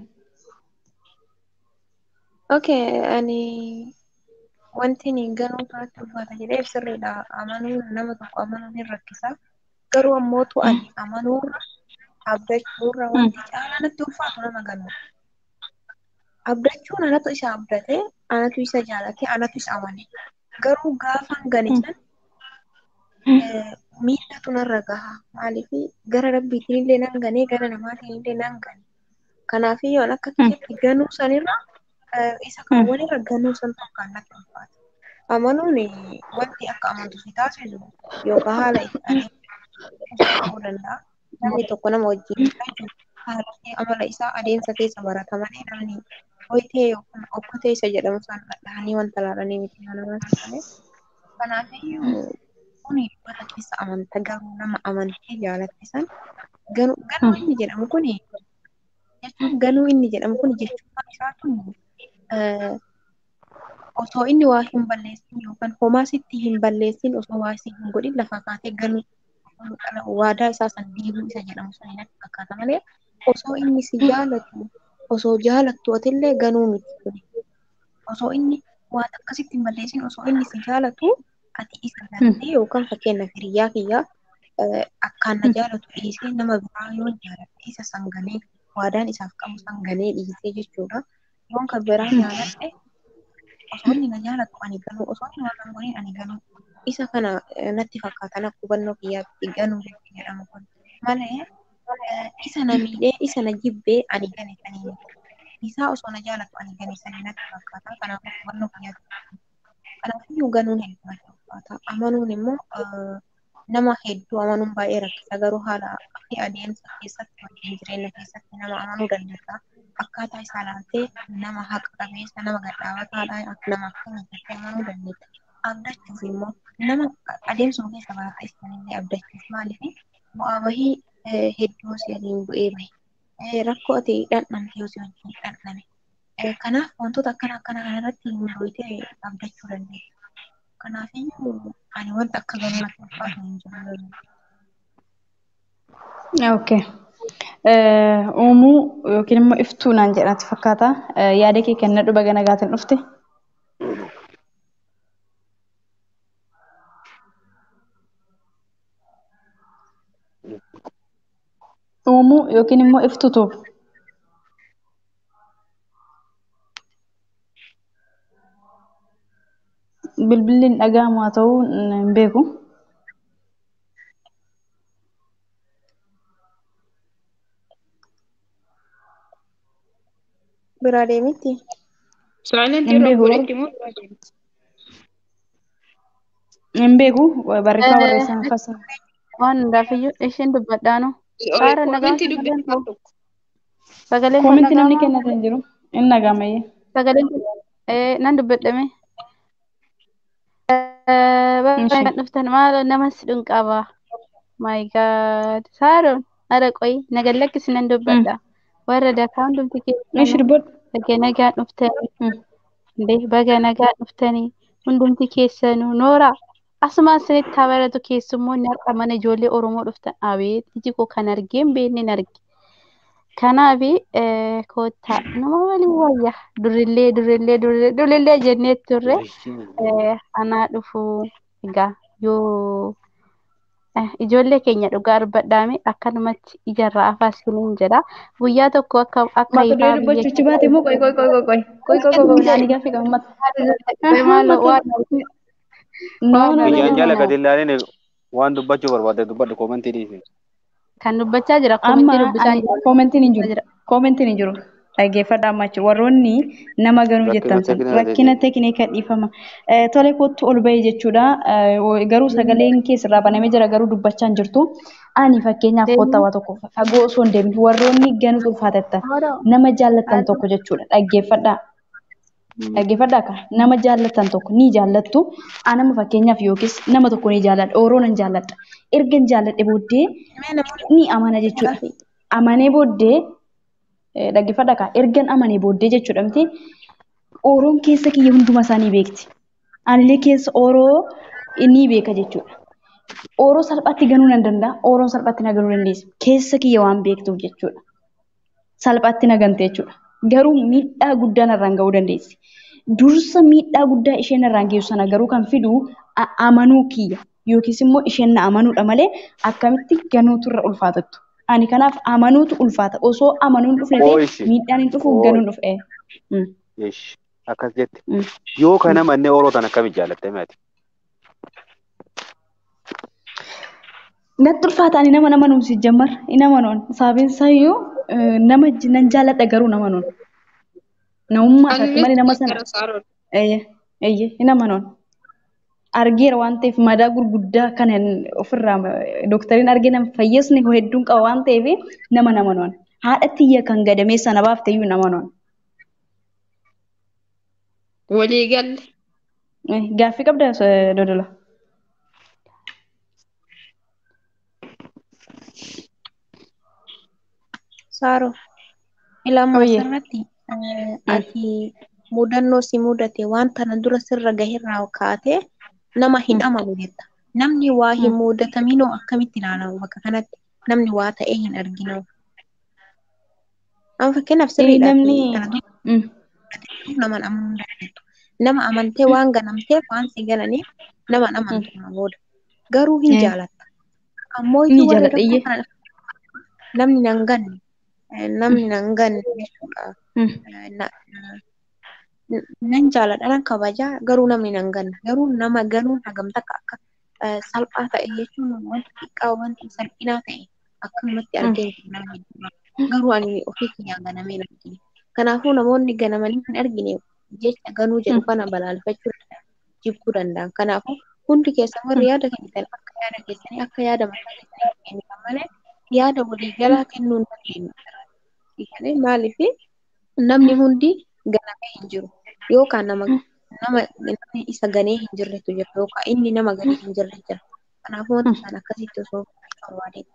Speaker 4: Okay, ani wanti ni ganuu kanatti ulfaata jedhee sirriidha. Amanuun nama tokko amanuun ni rakkisa. Garuu ammootu ani amanuurra abdachuurra wanti caalaa natti ulfaatu nama ganuudha. Abdachuun anatu isa abdate, anatu isa jaalate, anatu isa amane. Garuu gaafan gane san eh, miidhatu narra gaha. Maaliif gara rabbiitiin illee nan ganee gara namaatiin illee nan gane. Kanaafii yoon akka kiyyatti ganuu sanirra eh, isa kan walirra ganuu san tokkaan natti ulfaata. Amanuun eh, wanti akka amantu si taasisu yookaan haala itti adeemsisu ta'uu danda'a. Namni tokko nama wajjin jiraachuu haala fi amala isaa adeemsa keessa barata malee namni hoyitee yookaan okkotee isa jedhamu san dhahanii wanta laalanii miti nama malee. Kanaafiyyuu kun dhibbata keessa amanta garuu nama amantee jaalatte san ganuu ganuu inni jedhamu kun jechuun ganuu inni jedhamu kun jechuun isaa kun eh, osoo inni waa hin balleessin yookaan homaa sitti hin balleessin osoo waa si hin godhin lafa kaatee ganuu waadaa isaa san diiguu isa jedhamu san natti fakkaata malee osoo inni si jaalatu osoo jaalattu atillee ganuu miti kuni. Osoo inni waan akkasitti hin balleessin osoo inni si jaalatu ati isa gantee yookaan fakkeenyaaf hiriyaa kiyyaa
Speaker 8: eh, akkaan na jaalatu dhiisee nama biraa yoo jaaladhe isa sanganee waadaan isaaf qabu sanganee dhiisee jechuudha. Yoon kan biraa jaaladhe osoo inni na jaalatu ani ganuu osoo inni waan godhin ani ganuu isa kana eh, natti fakkaatan akka hubannoo kiyyaatti ganuu jechuudha jedhama kun malee eh, isa na miidhee isa na jibbee ani gane sanii isaa osoo na jaalatu ani gane sanii natti fakkaata kanaafuu hubannoo kiyyaatti kanaafiyyuu ganuun hedduu natti fakkaata amanuun immoo eh, nama hedduu amanuun baay'ee rakkisa garuu haala fi adeemsa keessatti wajjin jireenya keessatti nama amanuu dandeessa. Akkaataa isaa ilaaltee nama haqa qabeessa nama gadhaabataadha akka nama akkana jettee amanuu dandeessa. Abdachuuf immoo nama adeemsuma keessa barataa isaaniillee abdachuuf maaliif bu'aa bahii eh, hedduu si waliin bu'ee bahe. Eh, Rakkoo ati dhandhamte yoo si wajjin dhandhame. Eh, Kanaaf wantoota akkana akkana kanarratti mul'atee abdachuu dandeessa. Kanaafiyyuu ani wanta akka ganuu natti ulfaatu hin jiru.
Speaker 2: Okay. Eh, Uumuu yookiin immoo iftuu naan jedhatti fakkaata. Eh, Yaada kee kennadhu baga nagaatiin dhufte. Uumuu yookiin immoo iftutu. Bilbilli hin dhaga'amu haa ta'u hin beeku.
Speaker 8: Biraa deemitti.
Speaker 7: Silent
Speaker 2: Hin
Speaker 7: yeroo
Speaker 2: beeku.
Speaker 7: godhetti immoo biraa deemti.
Speaker 2: Hin beeku. Barreeffama barreessan fasa.
Speaker 3: Waan hundaafiyyuu isheen dubbadhaanu. Saara nagaa
Speaker 7: Koomentii
Speaker 3: sagaleen
Speaker 7: dubbifaa
Speaker 3: koo
Speaker 7: tokko.
Speaker 3: sagaleen koo
Speaker 2: Koomentii namni
Speaker 3: dhaga'amaa
Speaker 2: kennate hin jiru. Hin dhaga'amayyee.
Speaker 3: sagaleen koo eh, nan dubbadhame.
Speaker 2: Ishee.
Speaker 3: Baay'ee kan dhuftan maal nama si dhunqaba. My God. Saaroon hara qoyi nagan lakkisi nan dubbadha. Warra dakaa hundumti
Speaker 2: Ishee
Speaker 3: keessanuu
Speaker 2: dubbadhu.
Speaker 3: baga nagaan dhuftanii.
Speaker 2: Hmm.
Speaker 3: Illee baga nagaan dhuftanii hundumti keessanuu noora. Asumaan isinitti haa baratu keessummoonni har'a mana ijoollee Oromoo dhuftan abeet iji koo kan argeen beekneen arge. Kanaafi eh, koottaa nama waliin wayya durillee durillee durillee durillee jennee turre eh, anaa dhufu egaa yoo eh, ijoollee keenya dhugaa arbadhaame akkanumatti ijarraa afaa isiniin jedha guyyaa tokko akka akka
Speaker 2: Mata duree
Speaker 3: ifaa biyya
Speaker 2: dubbachuuchi baate immoo qoy qoy qoy qoy qoy qoy qoy qoy qoy ani gaaffii qaba mata. Aha,
Speaker 3: maaloo
Speaker 2: mata.
Speaker 3: waan
Speaker 2: No no no no
Speaker 5: Biyyaan
Speaker 2: no
Speaker 5: jala
Speaker 2: no.
Speaker 5: gadi ilaaleen waan dubbachuu barbaade dubbadhu koomentii dhiisi.
Speaker 3: kan dubbachaa jira
Speaker 2: Amma
Speaker 3: komentii dubbisaa
Speaker 2: ani
Speaker 3: jira
Speaker 2: koomentiin hin jiru.
Speaker 3: jira.
Speaker 2: Koomentiin hin jiru. Dhaggeeffadhaa amma jechuudha. Warroonni nama ganuu
Speaker 5: Rakkina
Speaker 2: jettan san
Speaker 5: teeknikaa
Speaker 2: rakkina teeknikaa dhiifama. Eh, Tole kottu ol bahee jechuudha. Eh, Garuu sagaleen keessirraa banamee jira garuu dubbachaa hin jirtu. Ani fakkeenyaaf kottaa waa tokko fagoo osoo hin deemin warroonni ganuu ulfaatattan nama jaallattan tokko jechuudha. Dhaggeeffadhaa. Dhaggeeffadhaa akka nama jaallattan tokko ni jaallattu. Anama fakkeenyaaf yookiis nama tokko ni jaalladha. Oroo nan jaalladha. Erga hin jaalladhe booddee
Speaker 8: Mee namoonni
Speaker 2: ni amana jechuudha. Amanee booddee eh, dhaggeeffadhaa akka ergan amanee booddee jechuudha miti. Oroon keessa kiyya hunduma isaanii beekti. Anillee keessa Oroo ni beeka jechuudha. Oroo salphaatti ganuu nan danda'a. Oroon salphaatti na ganuu dandeessa. Keessa kiyya waan beektuuf jechuudha. Salphaatti na gante jechuudha. Garuu miidhaa guddaa narraan ga'uu dandeessi. Dursa miidhaa guddaa isheen narraan geessu sana garuu kan fidu a- amanuu kiyya yookiis immoo isheen na amanuudha malee akkamitti ganuutu irra ulfaatattu. Ani kanaaf amanuutu ulfaata. Osoo amanuun hin dhufne ta'e
Speaker 5: Ooyishi.
Speaker 2: miidhaan hin dhufu
Speaker 5: Ooyi.
Speaker 2: ganuun dhufe. Mm,
Speaker 5: Yesh. Akkas jette.
Speaker 2: mm.
Speaker 5: Yoo kana mannee oroo tan akkamitti jaalatte meeti?
Speaker 2: Natti ulfaata ani nama nama nuumsi jammar hin amanuun sababiin isaayyuu eh, nama j- nan jaalladha garuu nama nuun namummaa isaatti malee nama sana
Speaker 7: gara saaroon.
Speaker 2: eeyye eeyye hin amanuun argeera waan ta'eef madaa gurguddaa kan hin- ofirraa eh, doktariin argee nama fayyisni hedduun qaba waan ta'eef nama nama nuun haadha tiyya kan gadamee sana baafte iyyuu nama nuun
Speaker 7: Walii galle.
Speaker 2: gaaffii qabda eh, dodola.
Speaker 8: Saaro, ilaamaa
Speaker 2: Oyyee.
Speaker 8: asirratti eh, ati mudannoo si mudate waan tana dura sirra gaherraa kaatee nama hin amanu jetta. Namni waa hin mudataminoo akkamitti ilaalamu bakka kanatti namni waa ta'ee hin arginu. Amma fakkeenyaaf
Speaker 2: Eh,
Speaker 8: sirriidha.
Speaker 2: Namni
Speaker 8: Kana dura
Speaker 2: mm,
Speaker 8: nama amanuu hin dandeettu. Nama amantee waan ganamteef waan si gananiif nama hin amantu nama booda. Garuu hin
Speaker 2: Eh.
Speaker 8: jaalatta. Ammoo
Speaker 2: Ni
Speaker 8: iyyuu warri
Speaker 2: jaaladha
Speaker 8: rakkoo
Speaker 2: iyyee.
Speaker 8: kana namni nan ganne eh, namni nan ganne jechuudha.
Speaker 2: Mm.
Speaker 8: Eh, na- na- Nan jaaladha nan kabajaa garuu namni nan ganne garuu nama ganuun hagam takka akka eh, salphaa ta'e jechuun wanta xiqqaa wanta salphinaa ta'e akkanumatti
Speaker 2: Mm.
Speaker 8: argee hin nama jechuudha. Garuu ani ofii kiyyaan ganamee hin argine. Kanaafuu namoonni ganamanii hin argine jecha ganuu jedhu
Speaker 2: Mm.
Speaker 8: kana balaalfachuu danda'an jibbuu danda'an. Kanaafuu hundi keessan warri yaada kennitan akka yaada keessanii akka yaada mataa keessanii kennitan malee yaada waliigalaa kennuu hin dandeenyu. Hiikanii maaliif namni hundi ganamee hin jiru yookaan nama nama namni isa ganee hin jirretu jira yookaan inni nama ganee hin jirre jira. Kanaafuu wanti isaan akkasitti osoo barbaadee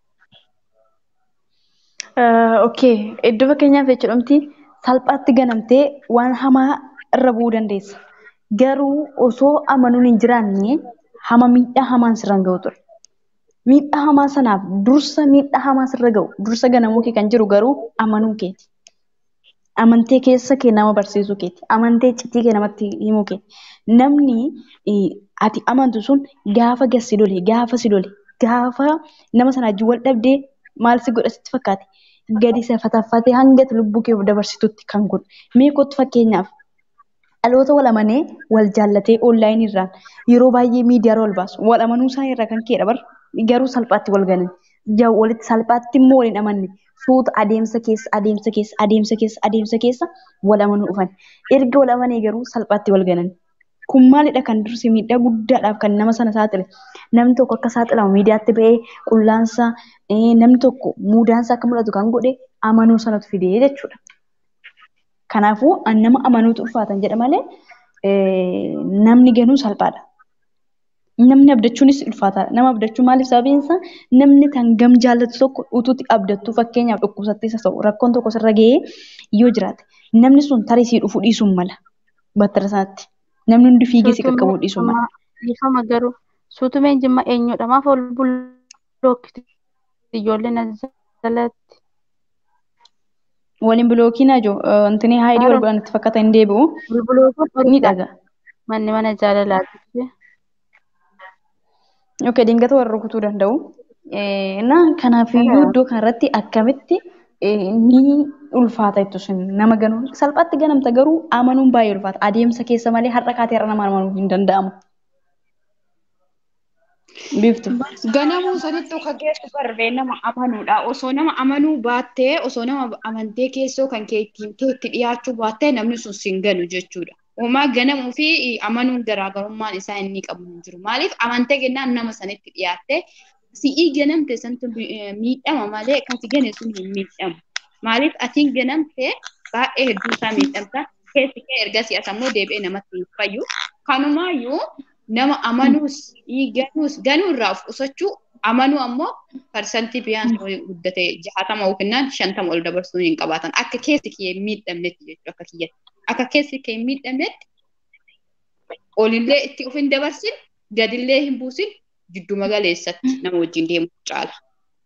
Speaker 2: Okay, iddoo fakkeenyaaf jechuudhamti salphaatti ganamtee waan hamaa irra bu'uu dandeessa. Garuu osoo amanuun hin jiraanne hama miidhaa hamaan sirraan ga'u ture. Miidhaa hamaa sanaaf dursa miidhaa hamaa sirra ga'u dursa ganamuu kee kan jiru garuu amanuu keeti. Amantee keessa kee nama barsiisuu keeti. Amantee iccitii kee namatti himuu keeti. Namni eh, ati amantu sun gaafa gassi lole, gaafa si lole, gaafa nama sana wajjin wal dhabdee maal si godha sitti fakkaate? Gadi isa fataffatee hanga ati lubbuu kee dabarsitutti kan godhu. Mee kottu fakkeenyaaf dhaloota wal amanee wal jaallatee onlaayinii irraan yeroo baay'ee miidiyaa wal baasu. Wal amanuu isaanii irraa kan ka'edha bar garuu salphaatti wal ganan. Ja- Walitti salphaatti immoo waliin amanne. Suuta adeemsa keessa adeemsa keessa adeemsa keessa adeemsa keessa wal amanuu dhufan. Erga wal amanee garuu salphaatti wal ganan. Kun maalidha kan dursi miidhaa guddaadhaaf kan nama sana saaxile. Namni tokko akka saaxilamu miidiyaatti ba'ee qullaansa eh, namni tokko muudaansa akka mul'atu kan godhe amanuu sanatu fidee jechuudha. Kanaafuu an nama amanuutu ulfaatan jedha malee eh, namni ganuu salphaadha. Namni abdachuunis ulfaataadha. Nama abdachuu maaliif sababiin isaa namni kan gam jaallatu tokko utuutti abdattu fakkeenyaaf dhukkubsattees haa ta'u rakkoon tokko sirra gahee yoo jiraate namni sun tarii sii dhufuu dhiisuu mala battara sanatti. Namni hundi fiigee si qaqqabuu dhiisuu mala.
Speaker 3: Ifama garuu suutumeen jimma eenyudha maaf ol bulookkiti ijoolleen as jalatti.
Speaker 2: Waliin bilookiin ajoo wantoonni haayidii wal godhan itti fakkaata hin deebi'u
Speaker 3: Bulbulootuun
Speaker 2: ni
Speaker 3: dhorkaa
Speaker 2: dhaga.
Speaker 3: manni mana jaalalaati.
Speaker 2: Yookiin dingata warra rukutuu danda'u. Eh, Na kanaafiyyuu iddoo kanarratti akkamitti eh, ni ulfaata jettu sun nama ganuu salphaatti ganamta garuu amanuun baay'ee ulfaata adeemsa keessa malee har'a kaatee har'a nama amanuu hin danda'amu. Biiftu.
Speaker 7: Ganamuu sanitti akka geessu barbee nama amanuudha. Osoo nama amanuu baattee, osoo nama amantee keessoo kan keetti keetti dhiyaachuu baattee namni sun sin ganu jechuudha. Uumaa ganamuu fi amanuun garaagarummaan isaa inni qabu hin jiru. Maaliif amantee kennaan nama sanitti dhiyaattee si'ii ganamte santu eh, miidhama malee kasi gane sun hin miidhamu. Maaliif atiin ganamte baay'ee hedduu isaa miidhamta. Keessi kee erga si'as ammoo deebi'ee namatti hin fayyu. Kanumaayyuu nama amanuus ganuus ganuu irraa of qusachuu amanuu ammoo parsantii biyyaansa guddate jahatama yookiin shantama ol dabarsuu hin qabaatan akka keessi kee hin miidhamnetti jechuudha akka kiyyatti akka keessi kee hin miidhamnetti olillee itti of hin dabarsin gadillee hin buusin jiddu magaleessatti nama wajjin deemu caala.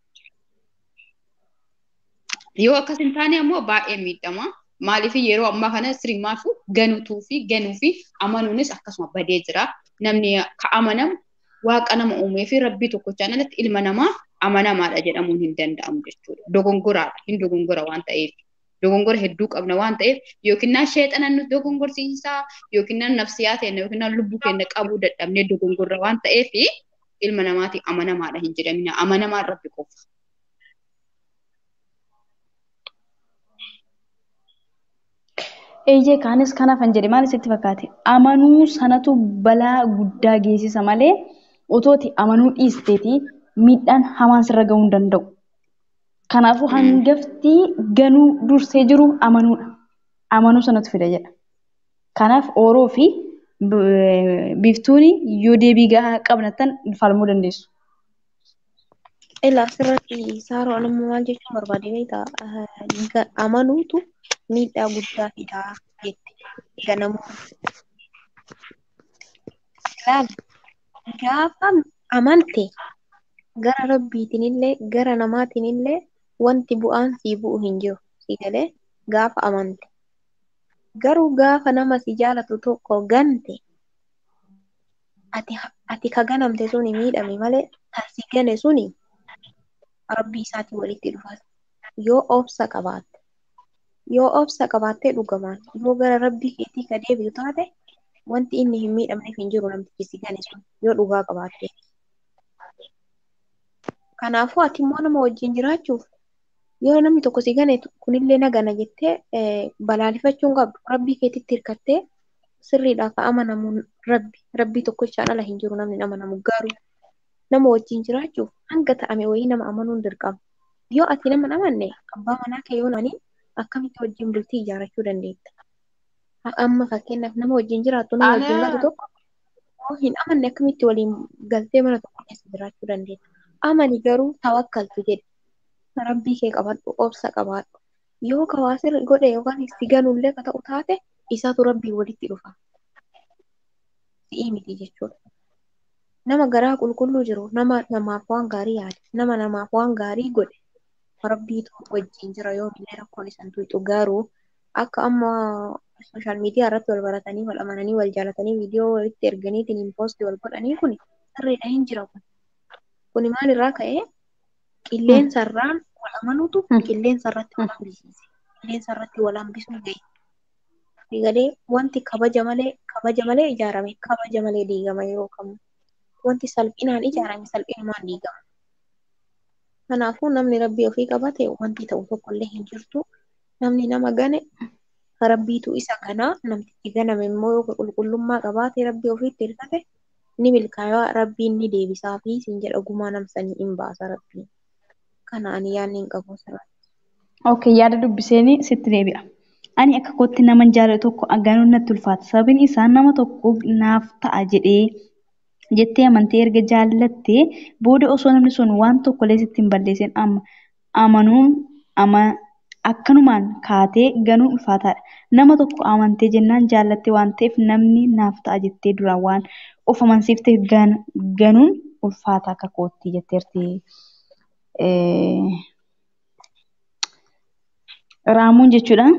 Speaker 7: Yoo akkas hin taane ammoo baay'ee miidhama. Maaliif yeroo ammaa kana sirrimaafu ganuutuu fi ganuu fi amanuunis akkasuma badee jira. Namni ka amanamu waaqa nama uumee fi rabbii tokkochaan alatti ilma namaa amanamaadha jedhamuun hin danda'amu jechuudha. Dogongoraadha. Hin dogongora waan ta'eef. Dogongora hedduu qabna waan ta'eef yookiin naan sheexana nu dogongorsiisaa yookiin naan nafsiyaa ta'e yookiin naan lubbuu keenya qabuu dadhabnee dogongorra waan ta'eef ilma namaatiif amanamaadha hin jedhamina. Amanamaan rabbi qofa.
Speaker 2: Eeyyee kaanis kanaaf hin jedhe maal sitti fakkaate amanuu sanatu balaa guddaa geessisa malee otooti amanuu dhiisteeti miidhaan hamaan sirra gahuu hin danda'u. Kanaafuu hangafti ganuu dursee jiru amanuudha. Amanuu sanatu fida jedha. Kanaaf ooroo fi biiftuun yoo deebii gahaa qabnattan falmuu dandeessu.
Speaker 8: Ilaa asirratti saaroo anammoo maal jechuun barbaade beektaa amanuutu miidhaa guddaa fidaa jette ganamuu. Ilaali gaafa amante gara rabbiitinillee gara namaatinillee wanti bu'aan sii bu'u hin jiru si galee gaafa amante. Garuu gaafa nama si jaalatu tokko gante ati ati ka ganamte suni miidhame malee taasii gane suni rabbii isaatii walitti dhufas yoo obsa qabaatte yoo obsa qabaattee dhugamaan yoo gara rabbii keetii ka deebi'u taate wanti inni hin miidhamneef hin jiru namtichi si gane sun yoo dhugaa qabaatte. Kanaafuu ati immoo nama wajjin jiraachuuf yoo namni tokko si gane kunillee na gana jettee balaalifachuu hin qabdu rabbii keetitti hirkattee sirriidhaa ka amanamu rabbi rabbii tokkochaan ala hin jiru namni amanamu garuu nama wajjin jiraachuuf hanga ta'ame wayii nama amanuun dirqama. Yoo ati nama amanne abbaa manaa kee yoo namani akkamitti wajjin bultii ijaarrachuu dandeetta. Amma fakkeenyaaf nama wajjin jiraattu nama wajjin galtu tokko yoo hin amanne akkamitti waliin galtee mana tokko keessa jiraachuu dandeetta. Amani garuu tawakkaltu jedhe. Rabbii kee qabadhu obsa qabaadhu. Yoo kawaasir godhe yookaan si ganullee ka ta'u taate isaatu rabbii walitti dhufa. Si'ii miti jechuudha. Nama garaa qulqulluu jiru nama namaaf waan gaarii yaade nama namaaf waan gaarii godhe rabbiitu wajjin jira yoo illee rakkoon isaan tuyxu garuu akka amma sooshaal miidiyaa irratti wal baratanii wal amananii wal jaalatanii viidiyoo walitti erganiitiin hin poostii wal godhanii kun sirriidha hin jira kun. Kuni maalirraa ka'ee qilleensa irraan wal amanuutu qilleensa irratti wal hambisiise. Qilleensa irratti wal hambisuu gahe. Diigalee wanti kabaja malee kabaja malee ijaarame kabaja malee diigama yeroo kamuu. Wanti salphinaan ijaarame salphinumaan diigama. Kanaafuu namni rabbii ofii qabate wanti ta'u tokkollee hin jirtu. Namni nama gane rabbiitu isa ganaa namtichi ganame immoo yoo qulqullummaa qabaate rabbii ofiitti hirkate ni milkaa'aa rabbiin ni deebisaa fi siin jedha gumaa namsanii hin baasa rabbiin. Kana ani yaadni hin qabu sirriitti.
Speaker 2: Okay, yaada dubbiseenii sitti deebi'a. Ani akka kootti nama jaalatu tokko agaanuun natti ulfaata. Sababiin isaa nama tokko naaf ta'a jedhee jettee amantee erga jaallattee booda osoo namni sun waan tokkollee sitti hin balleessin amanuun ama akkanumaan kaatee ganuun ulfaataadha. Nama tokko amantee jennaan jaallattee waan ta'eef namni naaf ta'a jettee duraan waan of amansiiftee ganuun ulfaata akka kootti jetteerti. Raamuun jechuudha.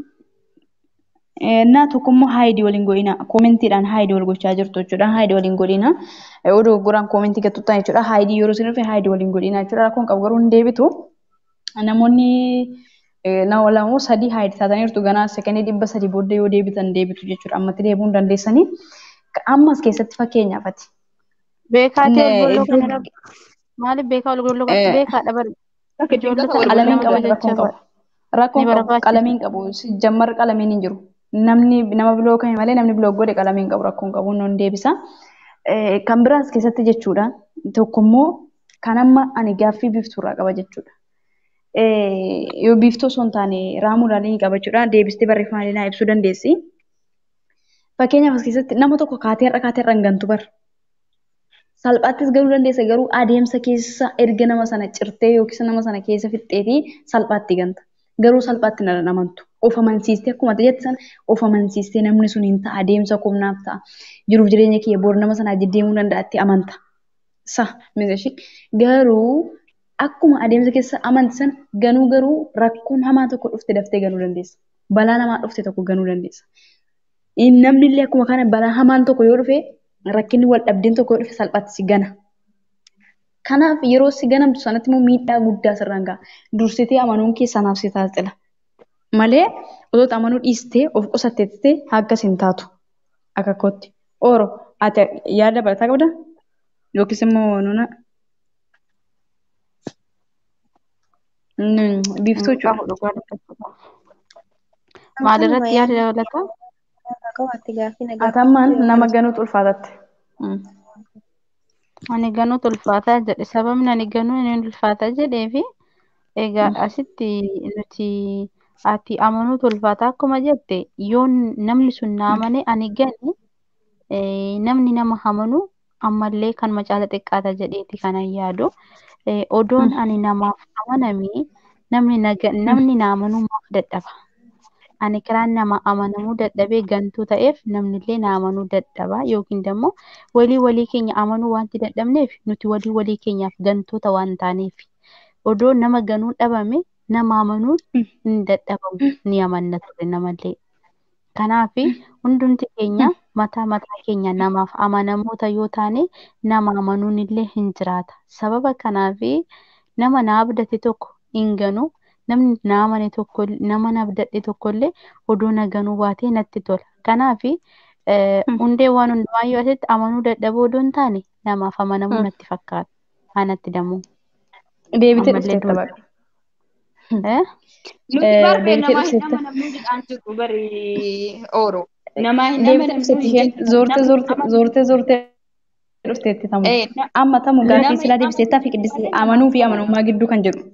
Speaker 2: Naa tokkommoo haayidii waliin godhina. Koomentiidhaan haayidii wal gochaa jirtu jechuudha. Haayidii waliin godhina. Oduu guraan koomentii gattuutaan jechuudha. Haayidii yeroo isin dhufe haayidii waliin godhina jechuudha. Rakkoon qabu garuu hin deebitu. Namoonni nama lamoo sadii haayidii taataniirtu ganaa sekondii dhibba sadii booddee yoo deebitan deebitu jechuudha. Ammatti deebi'uu hin dandeessanii. Ammas keessatti fakkeenyaafati.
Speaker 3: Beekaa ta'e olgolloo kana maaliif beekaa olgolloo kana beekaa dhaban
Speaker 2: qalamiin qaban rakkoon qabu. Rakkoon qabu qalamiin qabu jammar qalamiin hin jiru. Namni nama biloo kame malee namni biloo godhe qalamiin qabu rakkoon qabu nun deebisa. Kan biraas keessatti jechuudha. Tokkommoo kan amma ani gaaffii biiftuurraa qaba jechuudha. Yoo biiftuu osoo hin taane raamuudhaan ni qaba jechuudha. Deebistee barreeffamaan naa ibsuu dandeessi. Fakkeenyaaf as keessatti nama tokko kaatee har'a kaatee har'a hin gantu bara. Salphaattis galuu dandeessa garuu adeemsa keessa erga nama sana cirtee yookiis nama sana keessa fixxeetii salphaatti ganta. Garuu salphaatti na amantu. Of amansiistee akkuma jette sana of amansiistee namni sun hin ta'a adeemsa kumnaaf ta'a. Jiruuf jireenya kiyya boor nama sanaa deddeemuu danda'atti amanta. Sa mizeshi garuu akkuma adeemsa keessa amanti sana ganuu garuu rakkoon hamaa tokko dhufte daftee ganuu dandeessa. Balaa namaa dhufte tokko ganuu dandeessa. Namni illee akkuma kana balaa hamaan tokko yoo dhufe rakkinni wal dhabdeen tokko yoo dhufe salphaatti si gana. Kanaaf yeroo si ganamtu sanatti immoo miidhaa guddaa sirraan ga'a. Dursitee amanuun kee sanaaf si taasisa. Malee otoo amanuu dhiistee of qusatteettee akkas hin taatu. Akka kootti. Ooro ati yaada barataa qabda? Yookiis immoo nuna biiftuu jechuudha.
Speaker 3: Maalirratti yaada dabalataa?
Speaker 2: Atammaan nama ganuutu ulfaatatte.
Speaker 3: Ani ganuutu ulfaataa jedhe sababni ani ganuu inni ulfaataa jedheefi egaa asitti nuti ati amanuutu ulfaataa akkuma jette yoo namni sun na amane ani gane namni nama amanu ammallee kan macaala xiqqaata jedheeti kanan yaadu. Odoon ani namaaf amanamee namni namni na amanuu maaf dadhaba. Ani karaan nama amanamuu dadhabee gantuu ta'eef namnillee na amanuu dadhaba yookiin immoo walii walii keenya amanuu wanti dadhabneef nuti walii walii keenyaaf gantoota waan taaneef. Odoo nama ganuu dhabame nama amanuun hin dadhabamu ni amanna ture namallee. Kanaaf hundumti keenya mataa mataa keenya namaaf amanamoota yoo taane nama amanuun illee hin jiraata. Sababa kanaaf nama na abdate tokko hin ganu namni na amane tokko nama na abdadhe tokkollee odoo na ganuu baatee natti tola. Kanaaf hundee waan hundumaayyuu asitti amanuu dadhabuu odoo hin taane namaaf amanamuu natti fakkaata. Anatti dammoo.
Speaker 2: Deebitee
Speaker 3: Ammallee
Speaker 2: dhufteetta
Speaker 3: dura.
Speaker 2: baqa.
Speaker 3: Eh?
Speaker 7: Nuti barbee
Speaker 2: Deebitee
Speaker 7: namaa hin
Speaker 2: dhufteetta.
Speaker 7: amanamnu jedhaan jirru bari ooro. Namaa hin
Speaker 2: Deebitee
Speaker 7: amanamnu
Speaker 2: dhufteetti
Speaker 7: hin
Speaker 2: isheen
Speaker 7: jedhu.
Speaker 2: zoortee
Speaker 7: Namni
Speaker 2: zoortee
Speaker 7: amanu
Speaker 2: zoortee zoortee dhufteetti tamu.
Speaker 7: eh, na-
Speaker 2: Amma tamu gaaffii
Speaker 7: nama
Speaker 2: silaa
Speaker 7: hin
Speaker 2: deebiseettaa fi
Speaker 7: amanamnu
Speaker 2: qiddisi
Speaker 7: malee namaaf
Speaker 2: amanuu fi
Speaker 7: amanamu.
Speaker 2: amanummaa gidduu kan jedhu.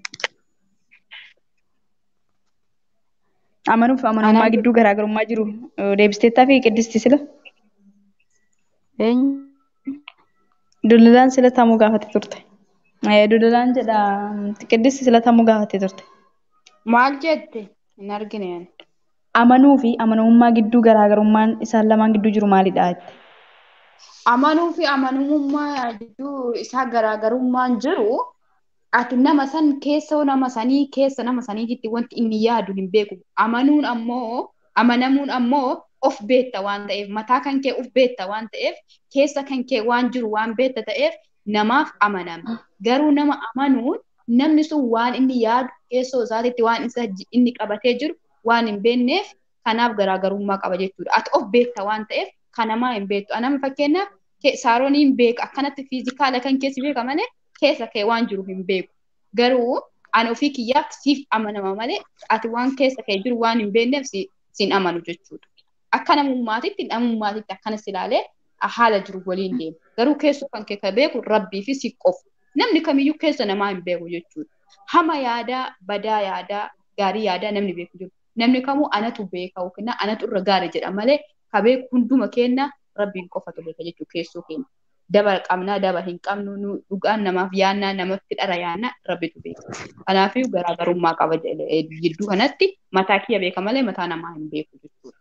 Speaker 2: Amanuu fi amanummaa
Speaker 7: Anaan
Speaker 2: gidduu garaagarummaa jiru eh, deebiseettaa fi qiddisti sila.
Speaker 3: Eenyu?
Speaker 2: Dullulaan sila tamuu gaafate turte. Eh, Dullulaan jedha qiddisti sila tamuu gaafate turte.
Speaker 7: maal jette? Hin argine ani.
Speaker 2: Amanuu fi amanamummaa gidduu garaagarummaan isaan lamaan gidduu jiru maalidha? jette.
Speaker 7: Amanuu fi amanamummaa gidduu isaa garaagarummaan jiru ati nama san keessa nama sanii keessa nama saniitti wanti inni yaadu hin beeku. Amanuun ammoo amanamuun ammoo of beetta waan ta'eef mataa kan kee of beetta waan ta'eef keessa kan kee waan jiru waan beetta ta'eef namaaf amanama. Garuu nama amanuun namni sun waan inni yaadu keessoo isaatitti waan isa ji- inni qabatee jiru waan hin beekneef kanaaf garaagarummaa qaba jechuudha. Ati of beetta waan ta'eef kan namaa hin beektu. Anama fakkeenyaaf ke- saaroon hin beeka akkanatti fiizikaala kan keessi beeka malee keessa kee waan jiru hin beeku. Garuu ani ofii kiyyaaf siif amanama malee ati waan keessa kee jiru waan hin beekneef si, sin amanu jechuudha. Akka namummaatitti namummaatitti akkanas ilaalee haala jiru waliin deema. Garuu keessoo kan kee kan beeku rabbii fi si qofu. Namni kamiyyuu keessa namaa hin beeku jechuudha. Hama yaadaa, badaa yaadaa, gaarii yaadaa namni beeku jiru. Namni kamuu anatu beeka yookiin anatu irra gaarii jedha malee ka beeku hunduma keenya rabbiin qofatu beeka jechuudha keessoo keenya. Daba qabnaa daba hin qabnu nu dhugaan namaaf yaannaa namatti dhara yaannaa rabbitu beeka. Kanaafuu garaagarummaa qaba jedhe- gidduu kanatti mataa kiyya beeka malee mataa namaa hin beeku jechuudha.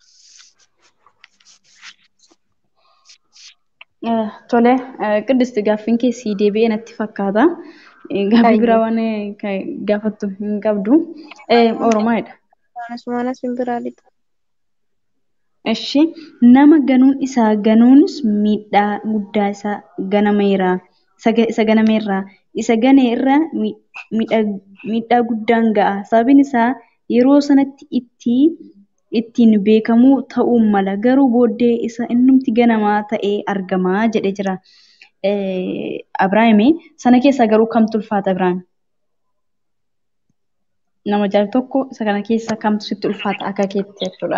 Speaker 2: Eh, Tole, eh, qiddisti gaaffiin kee sii deebi'ee natti fakkaata. Eh, Gaaffii biraa waan eh, ka- gaafattu hin qabdu. Eh, Oromaadha.
Speaker 8: Maanas maanas hin biraa lixa.
Speaker 2: Ishi nama ganuun isaa ganuunis miidhaa guddaa isa ganameera. Isa ga- isa ganameerra. Isa gane irra mi- miidhaa miidhaa guddaan ga'a. Sababiin isaa yeroo sanatti itti ittiin beekamuu ta'uu mala. Garuu booddee isa innumti ganamaa ta'ee argama jedhee jira. Eh, Abiraayimi sana keessaa garuu kamtu ulfaata Abiraayim? Nama jaal tokko isa kana keessaa kamtu sitti ulfaata akka keetti jechuudha.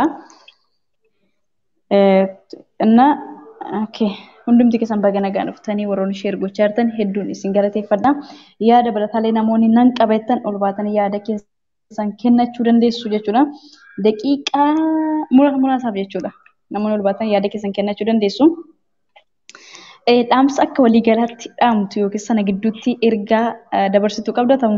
Speaker 2: Eh, እና ኦኬ hundumti keessan baga nagaan dhuftanii warroonni sheer gochaa jirtan hedduun isin galateeffadha. Yaada barataalee namoonni nan qabattan ol baatanii yaada keessan kennachuu dandeessu jechuudha. Daqiiqaa mura- muraasaaf jechuudha. Namoonni ol baatanii yaada keessan kennachuu dandeessu. Eh, Dhaamsa akka waliigalaatti dhaamtu yookiin sana gidduutti ergaa eh, dabarsituu qabda ta'u.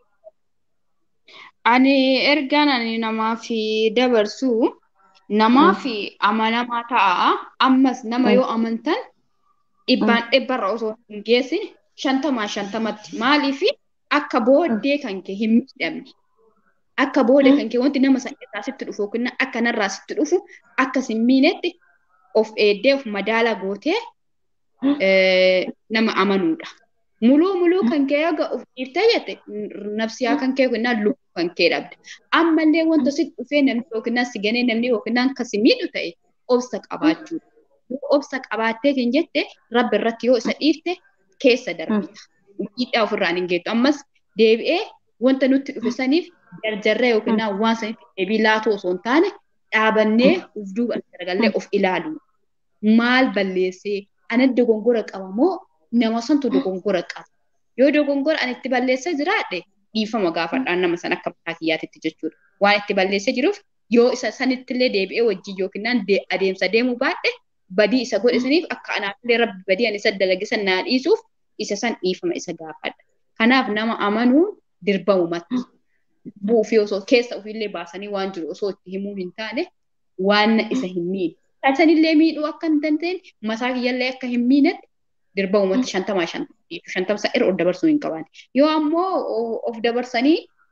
Speaker 7: Ani ergaan ani namaaf dabarsu namaaf amanamaa ta'a. Ammas nama yoo amantan dhibbaan dhibbarra osoo hin geessin shantamaa shantamatti. Maaliif akka booddee kan kee hin miidhamne. Akka booddee kan kee wanti nama sana irraa sitti dhufu yookiin akka narraa sitti dhufu akka sin miinetti of eeddee of madaala gootee eh, nama amanuudha. Muluu muluu kan kee eega of dhiiftee jette nafsiyaa kan kee yookiin lubbuu kan kee dhabde. Ammallee wanta sitti dhufee namni yookiin si ganee namni yookiin kan si miidhu ta'e obsa qabaachuudha. Yoo obsa qabaattee kan jette rabbi irratti yoo isa dhiifte keessa darbita. Miidhaa ofirraan hin geettu. Ammas deebi'ee wanta nutti dhufe saniif jarjarree yookiin waan saniif deebii laatu osoo hin taane dhaabannee uf duuba garagallee of ilaalu. Maal balleessee ana dogongora qaba moo nama santu dogongora qaba. Yoo dogongora ani itti balleessee jiraadhe dhiifama gaafadhaan nama sana akka mataa kiyyaatitti jechuudha. Waan itti balleessee jiruuf yoo isa sanittillee deebi'ee wajjin yookiin adeemsa deemuu baadhe badii isa godhe saniif akka anaafillee rabbi badii ani isa dalagisan naa dhiisuuf isa san dhiifama isa gaafadha. Kanaaf nama amanuun dirbamumatti. Buufii osoo keessa ofiillee baasanii waan jiru osoo itti himuu hin taane waan isa hin miine. Sanillee miidhuu akka hin dandeenye mataa kiyyallee akka hin miinetti dirbamumatti shantamaa shantamii shantamsa irra of dabarsuu hin qaban. Yoo ammoo of dabarsanii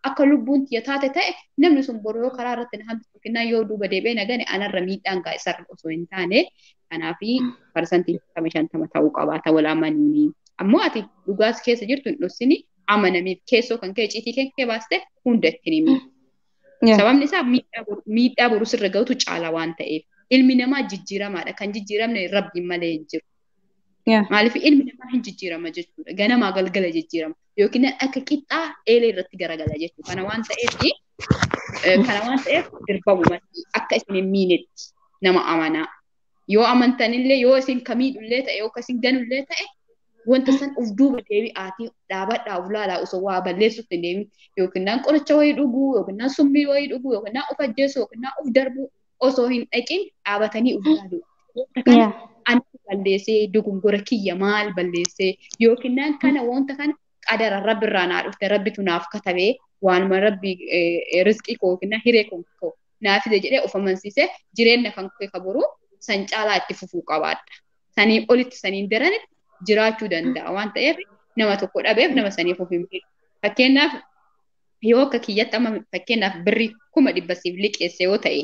Speaker 7: akka lubbuun tiyya taate ta'e namni sun boru yoo karaa irratti na hambisu yookiin yoo duuba deebi'ee nagane anarra miidhaan gaa isarra osoo hin taane kanaafi parsantiin kama shantama ta'uu qabaata wal amanuuni. Ammoo ati dhugaas keessa jirtu hin dhoksini amanamiif keessoo kan kee ciitii kan kee baaste hunda ittiin himi. Sababni isaa miidhaa boru sirra ga'utu caala waan ta'eef. Ilmi namaa jijjiiramaadha. Kan jijjiiramne rabbiin malee hin jiru. Maaliif ilmi namaa hin jijjiirama jechuudha. Ganamaa galgala jijjiirama. Yookiin akka qixxaa eelee irratti garagala jechuudha. Kana waan ta'eef kana waan ta'eef dirbamumatti akka isin hin miinetti nama amanaa. Yoo amantanillee yoo isin kamiidhullee ta'e yoo isin ganullee ta'e wanta san uf duuba deebi'aatii dhaabadhaa uf laalaa osoo waa balleessutti hin deemin yookiin qoricha wayii dhuguu yookiin summii wayii dhuguu yookiin uf ajjeessu yookiin uf darbuu osoo hin dhaqin dhaabatanii uf laaluu. Kana ani balleessee dogongora kiyya maal balleessee yookiin kana wanta kana qadara rabbi irraa naa dhufte rabbitu naaf katabee waanuma rabbi riskii koo yookiin hiree koo naafide jedhee of amansiisee jireenya kan kee kaboru san caalaa itti fufuu qabaadha. Sanii olitti saniin daranitti jiraachuu danda'a waan ta'eef nama tokko dhabeef nama saniif of hin beeku. Fakkeenyaaf yoo akka kiyyatti amma fakkeenyaaf birri kuma dhibba siif liqeesse yoo ta'e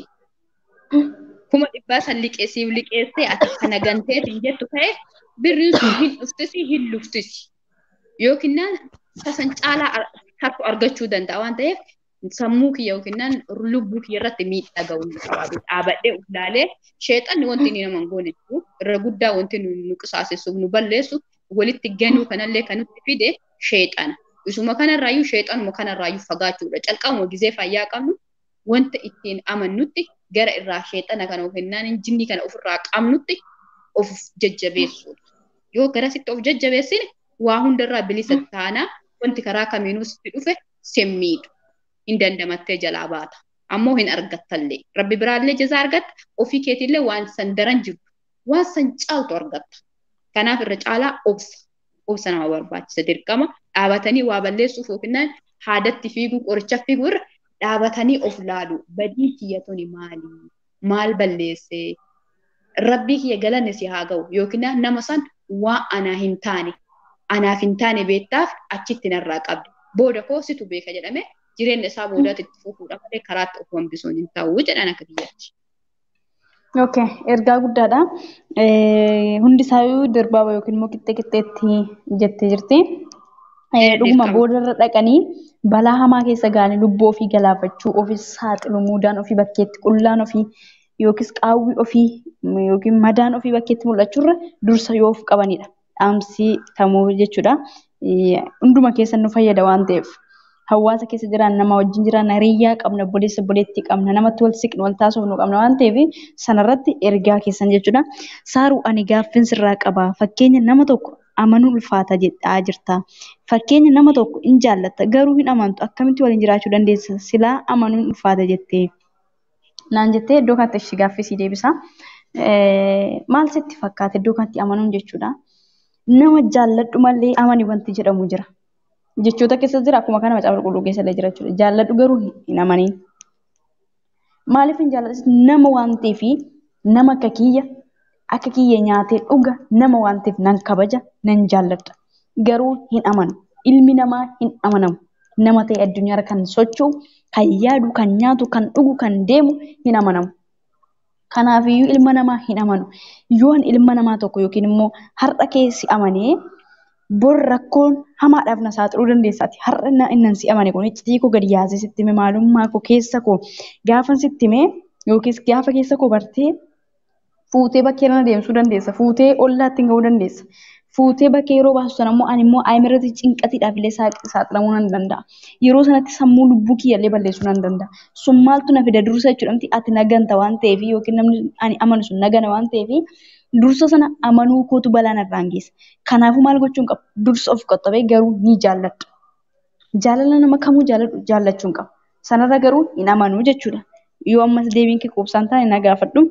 Speaker 7: kuma dhibbaa san liqeessiif liqeessee ati kana ganteet hin jettu ta'e birriin sun hin dhuftisi hin luftisi yookiin tasan caalaa harku argachuu danda'a waan ta'eef sammuu kiyya yookiin lubbuu kiyya irratti miidhaa ga'uu ni qabaatu. Dhaabadhee of ilaalee sheexanni wanti inni nama hin goone jiru irra guddaa wanti nu qisaasessuuf nu balleessu walitti ganuu kanallee kan nutti fide sheexana. Isuma kanarraayyuu sheexanuma kanarraayyuu fagaachuudha. Calqabuma gizee fayyaa qabnu wanta ittiin amannutti gara irraa sheexana kana yookiin jinni kana ofirraa qabnutti of jajjabeessuudha. Yoo garasitti of jajjabeessine waa hundarraa bilisa taanaa wanti karaa kamiinuu sitti dhufe semmiidha. hin dandamattee jalaa baata. Ammoo hin argattallee. Rabbi biraallee jazaa argatta. Ofii keetiillee waan san daran jirtu. Waan san caaltu argatta. Kanaaf irra caalaa obsa. Obsa nama barbaachisa dirqama. Dhaabatanii waa balleessuuf yookiin haadatti fiiguu qoricha fiiguu irra dhaabatanii of laalu. Badii kiyyatuni maali? Maal balleessee? Rabbii kiyya galanne si haa ga'u yookiin nama san waa anaa hin taane anaaf hin taane beektaaf achitti narraa qabdi. Booda koo situ beeka jedhame jireenya isaa boodaatti itti fufuudha malee karaatti of hambisuun hin ta'u jedhan akka biyyaatti.
Speaker 2: Okay, ergaa guddaadha. Hundi isaayyuu dirbaaba yookiin immoo qixxee qixxeetti jettee jirti. Dhuguma boodarra dhaqanii balaa hamaa keessa ga'anii lubbuu ofii galaafachuu ofii saaxilu muudaan ofii bakkeetti qullaan ofii yookiis qaawwi ofii yookiin madaan ofii bakkeetti mul'achuurra dursa yoo of qabanidha. Dhaamsi tamuu jechuudha. Hunduma keessa nu fayyada waan ta'eef. hawaasa keessa jiran nama wajjin jiran hiriyaa qabna obboleessa obboleettii qabna namatti wal siqnu wal taasifnu qabna waan ta'eef sanarratti ergaa keessan jechuudha. Saaruu ani gaaffin sirraa qaba fakkeenya nama tokko amanuu ulfaata jedhaa jirta. Fakkeenya nama tokko hin jaallatta garuu hin amantu akkamitti waliin jiraachuu dandeessa silaa amanuun ulfaata jettee. Naan jettee iddoo kanatti ishee gaaffisii deebisa. Maal sitti fakkaata iddoo kanatti amanuun jechuudha. Nama jaalladhu malee amani wanti jedhamu jira. jechoota keessa jira akkuma kana macaafa qulqulluu keessa illee jira jechuudha. Jaalladhu garuu hin amaniin. Maaliif hin jaalladhu nama waan ta'eef nama akka kiyya akka kiyya nyaatee dhuga nama waan ta'eef nan kabaja nan jaalladha. Garuu hin amanu. Ilmi namaa hin amanamu. Nama ta'e addunyaarra kan socho'u, kan yaadu, kan nyaatu, kan dhugu, kan deemu hin amanamu. Kanaafiyyuu ilma namaa hin amanu. Yoon ilma namaa tokko yookiin immoo har'a keessi amanee bor rakkoon hamaadhaaf na saaxiluu dandeessaati. Har'a na innan si amane kun iccitii koo gadi yaasee sitti hime maalummaa koo keessa koo gaafa sitti hime yookiis gaafa keessa koo bartee fuutee bakkee irra deemsuu dandeessa. Fuutee ollaatti gahuu dandeessa. Fuutee bakkee yeroo baasu sana immoo ani immoo aayimirratti cinqatiidhaaf illee saaxilamuu nan danda'a. Yeroo sanatti sammuu lubbuu kiyya illee balleessuu nan danda'a. Sun maaltu na fida dursa jechuudha ati naganta waan ta'eef yookiin namni ani amanu sun nagana waan ta'eef dursa sana amanuu kootu balaa narraan geessa. Kanaafuu maal gochuun qaba? Dursa of qottabee garuu ni jaalladha. Jaalala nama kamuu jaallachuun qaba. Sanarra garuu hin amanuu jechuudha. Yoo ammas deebiin kee quubsaan taane na gaafadhu.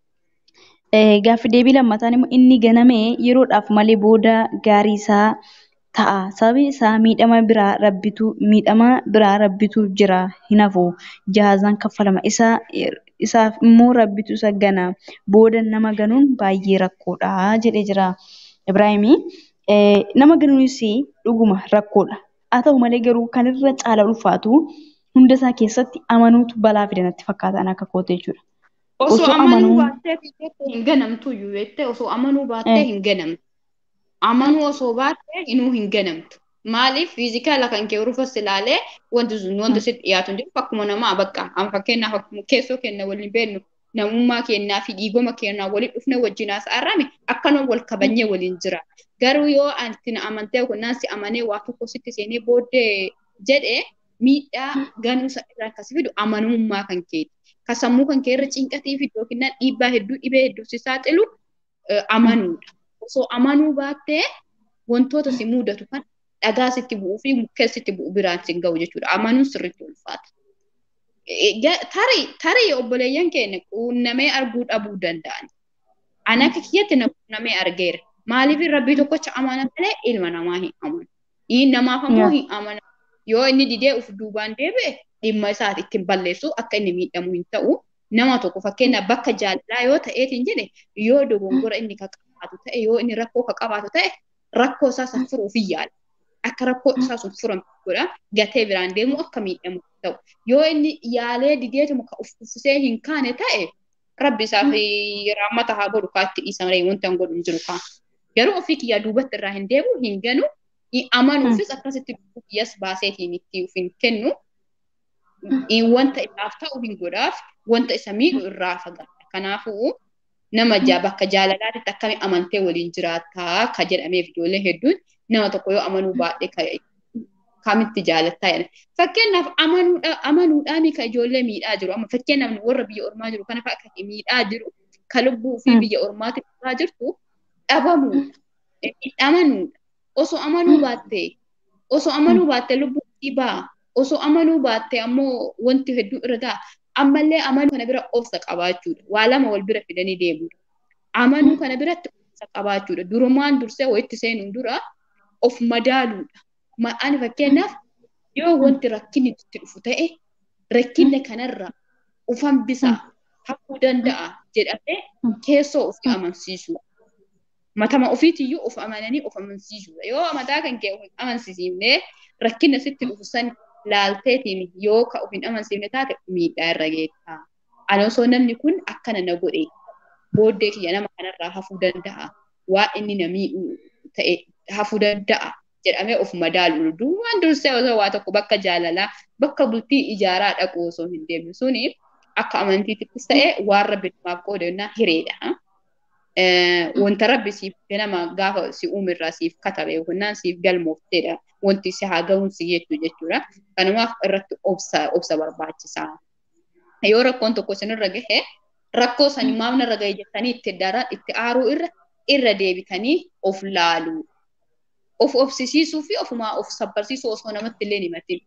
Speaker 2: Gaaffi deebii lammataan immoo inni ganamee yeroodhaaf malee booda gaarii isaa ta'a. Sababi isaa miidhama biraa rabbitu miidhama biraa rabbitu jira hin hafu. Jahaazaan kaffalama. Isaa isaaf immoo rabbitu isa gana. Booda nama ganuun baay'ee rakkoodha jedhee jira Ibraahimii. Nama ganuunis dhuguma rakkoodha. Haa ta'u malee garuu kan irra caala ulfaatu hunda isaa keessatti amanuutu balaa fida natti fakkaatan akka koote jechuudha.
Speaker 7: Osoo
Speaker 2: Osoo
Speaker 7: amanuu
Speaker 2: amanuu
Speaker 7: baattee fiigetti hin ganamtu iyyuu jettee osoo amanuu baattee
Speaker 2: eh,
Speaker 7: hin ganamtu. Amanuu osoo baattee inuu hin ganamtu. Maaliif fiizikaala kan kee rufas ilaalee wanti sun wanta sitti dhiyaatu hin jiru akkuma namaa bakka amma fakkeenyaaf akkuma keessoo kenna waliin beeknu namummaa kennaa fi dhiigoma kennaa waliin dhufne wajjin haasa'arrame akkanuma wal kabanyee waliin jira. Garuu yoo ati na amantee kunnaan si amanee waa tokko sitti seenee booddee jedhee miidhaa ganuu isa irraa akkasi fidu amanummaa kan keeti. Ka sammuu kan kee irra cinqatii fi yookiin dhiibbaa hedduu dhibee hedduu si saaxilu eh, amanuudha. Osoo amanuu baattee wantoota si mudatu kan dhagaa sitti bu'uu fi mukkeen sitti bu'u biraan si ga'u jechuudha. Amanuun sirriitti ulfaata. Eh, ga- Tarii tarii obboleeyyan keenya quunnamee arguu dhabuu danda'an. Ani akka kiyyatti na quunnamee argeera. Maaliif rabbii tokkocha amana malee ilma namaa hin amanu. Inni namaaf ammoo
Speaker 2: yaa,
Speaker 7: hin amanu. Yoo inni didee uf duubaan deebi'e dhimma isaati ittiin balleessu akka inni miidhamu hin ta'u. Nama tokko fakkeenyaaf bakka jaalalaa yoo ta'eetiin jedhe yoo dogongora inni ka qabaatu ta'e yoo inni rakkoo ka qabaatu ta'e rakkoo isaa san furuuf hin yaala. Akka rakkoo isaa sun furamu godha gatee biraan deemu akka miidhamu hin ta'u. Yoo inni yaalee dideetuma ka uf uffisee hin kaane ta'e rabbi isaa fi raammata haa godhu kaa itti dhiisan ree wanta hin godhu hin jiru kaa. Garuu ofii kiyyaa duubatti irraa hin deebi'u hin ganu hin
Speaker 2: mm,
Speaker 7: amanuufis akkasitti lubbuu kiyyas baaseetiin itti uf hin kennu in wanta isaaf ta'u hin godhaaf wanta isa miidhu irraa fagaata. Kanaafuu nama jaa bakka jaalalaatti akkami amantee waliin jiraataa ka jedhameef ijoollee hedduun nama tokko yoo amanuu baadhee ka kamitti jaalattaa jedhan. Fakkeenyaaf amanuudha amanuudhaan ka ijoollee miidhaa jiru. Amma fakkeenyaaf warra biyya ormaa jiru kana fa'a kan miidhaa jiru ka lubbuu fi
Speaker 2: mm,
Speaker 7: biyya ormaatti dhufaa jirtu dhabamuudha. Amanuudha. Osoo amanuu baattee osoo amanuu baattee lubbuu isii ba'a. Osoo amanuu baattee ammoo wanti hedduu irra ga'a. Ammallee amanuu kana bira obsa qabaachuudha. Waa lama wal bira fidanii deemuudha. Amanuu kana biratti obsa qabaachuudha. Durumaan dursee wayitti seenuun dura of madaaluudha. Ma- Ani fakkeenyaaf yoo wanti rakkinni itti dhufu ta'e rakkinna kanarra of hambisaa hafuu danda'a jedhamee
Speaker 2: mm,
Speaker 7: keessoo ofii
Speaker 2: mm,
Speaker 7: amansiisuu. Matama ofiitiyyuu of amananii of amansiisuudha. Yoo mataa kan kee of hin amansiisne rakkina sitti dhufu san laalteetiin yoo ka of hin amansiifne taate miidhaa irra geetta. Ani osoo namni kun akkana na godhe booddee kiyya nama kanarraa hafuu danda'a. Waa inni na miidhu ta'e hafuu danda'a jedhamee of madaalu. Duumaan dursee osoo waa tokko bakka jaalalaa bakka bultii ijaaraa dhaqu osoo hin deemne suni akka amantiittis ta'e waan rabbi namaaf qoodannaa hireedha. Eh, wanta rabbi siif ganama gaafa si uumirraa siif katabe yookiin siif galmoofteedha wanti si haa ga'uun si jettu jechuudha. Kanumaaf irratti obsa obsa barbaachisaa. Yoo rakkoon tokko isinirra gahe rakkoo sanii maaf narra gahe jettanii itti daran itti aaruu irra irra deebitanii of laaluu. Of obsisiisuu fi ofumaa of sabbarsiisuu osoo namatti illee hin himatin.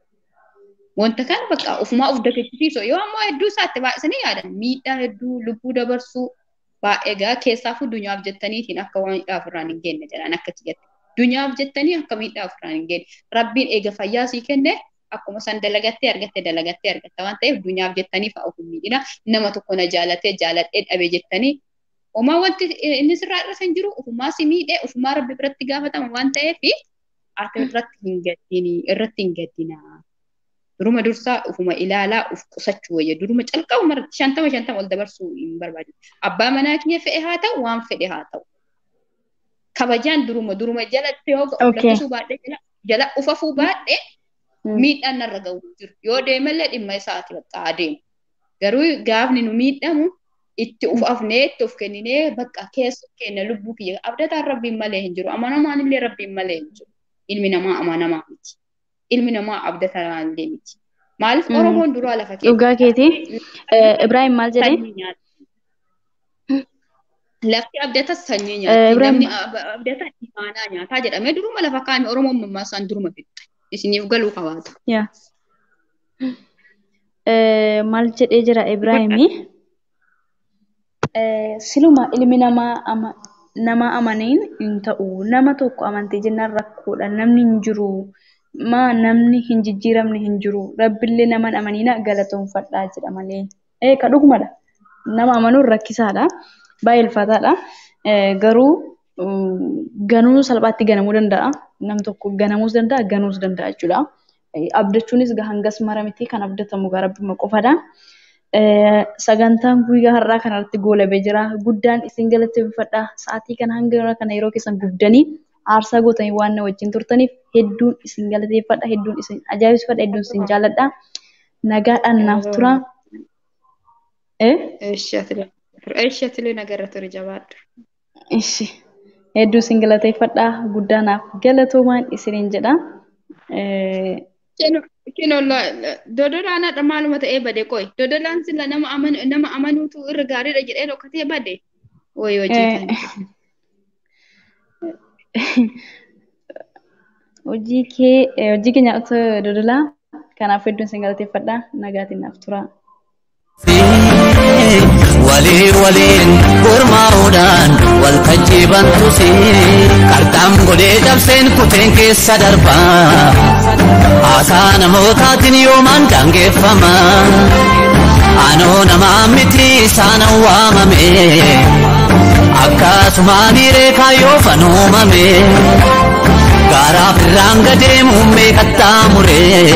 Speaker 7: Wanta kana bakka ofumaa of dagachiisiisu yoo ammoo hedduu isaatti baay'isanii yaadan miidhaa hedduu lubbuu dabarsuu baay'ee gaa keessaafuu dunyaaf jettaniitiin akka waan miidhaa ofirraan hin geenye jedhan akka kiyyatti. Dunyaaf jettanii akka miidhaa ofirraan hin geenye. Rabbiin eega fayyaa sii kenne akkuma san dalagattee argatte dalagattee argatta waan ta'eef dunyaaf jettanii fa'a of hin miidhina. Nama tokko na jaalatee jaaladhee dhabe jettanii Homaa wanti inni sirraa irra kan jiru ofumaa si miidhee ofumaa rabbi biratti gaafatama waan ta'eef ati irratti hin gaddini irratti hin gaddinaa. Duruma dursaa ofuma ilaalaa of qusachuu wayya duruma calqabuma irratti shantama shantama ol dabarsuu hin barbaadu. Abbaa manaa kiyya fe'e haa ta'u waan fedhe haa ta'u. Kabajaan duruma duruma jalatti yoo ga'u
Speaker 2: Okay.
Speaker 7: lakkisuu baadhee jala jala ufafuu baadhee
Speaker 2: mm,
Speaker 7: miidhaan narra ga'u hin jiru. Yoo deemallee dhimma isaati bakka adeemu. Garuu gaafni nu miidhamu itti uf afnee itti of kenninee bakka keessa keenya lubbuu kiyya abdataan rabbiin malee hin jiru. Amanamaan illee rabbiin malee hin jiru. Ilmi namaa amanamaa miti. Ilmi namaa abdataa illee miti. Maaliif
Speaker 2: mm.
Speaker 7: Oromoon duraa lafa
Speaker 2: Dhugaa keetii
Speaker 7: keessa
Speaker 2: eh, Ibrahim maal jedhee?
Speaker 7: sanyii nyaata. Lafti abdatas sanyii
Speaker 2: Eh,
Speaker 7: nyaatti.
Speaker 2: Ibrahim
Speaker 7: Namni ab- abdataa imaanaa nyaataa jedhamee duruma lafa kaa'ame Oromoon mammaasaan duruma fixxe. Isiniif galuu qabaata.
Speaker 2: yaa Eh, maal jedhee jira Ibrahimi? Eh, siluma ilmi namaa ama, nama amaniin hin ta'u. Nama tokko amantee jennaan rakkoodha. Namni hin jiru. Maa namni hin jijjiiramne hin jiru. Rabbillee nama hin amaniina galatoonfadhaa jedha malee. Eh, ka dhugumadha. Nama amanuun rakkisaadha. Baay'ee ulfaataadha. Eh, garuu ganuu salphaatti ganamuu danda'a. Nam tokko ganamuus danda'a, ganuus danda'a jechuudha. Abdachuunis hangas mara miti kan abdatamu gara rabbima qofadha. Sagantaan guyyaa har'aa kanarratti goolabee jira. Guddaan isin galateeffadha. Sa'aatii kana hanga kana yeroo keessan gubdanii aarsaa gootanii waan na wajjin turtaniif hedduun isin galateeffadha. Hedduun isin ajaa'ibsiifadha. Hedduun isin jaalladha. Nagaadhaan naaf tura.
Speaker 7: Eeshi atilee nagarra ture jabaadhu.
Speaker 2: Ishi. Hedduu isin galateeffadha. Guddaa naaf galatoomaan isiniin jedha.
Speaker 7: Kino dodolaan hadha maaluma ta'ee bade qoy. Dodolaan sila nama nama amanuutu irra gaariidha jedhee dhokkatee bade. Wayi hojii
Speaker 2: Hojii kee hojii keenya otoo dodolaa kanaaf hedduun isin galateeffadha. Nagaatiin naaf tura.
Speaker 1: walii waliin gurmaa'uudhaan waltajjii bantusi qarxaan godhee cabseen kuteen keessa darba haasaa namootaatiin yoomaan daangeffama anoo namaa miti isaan waamame akkasumaan reekaa yoo fanuumame gaaraaf irraan gadeemuun meeqattaa muree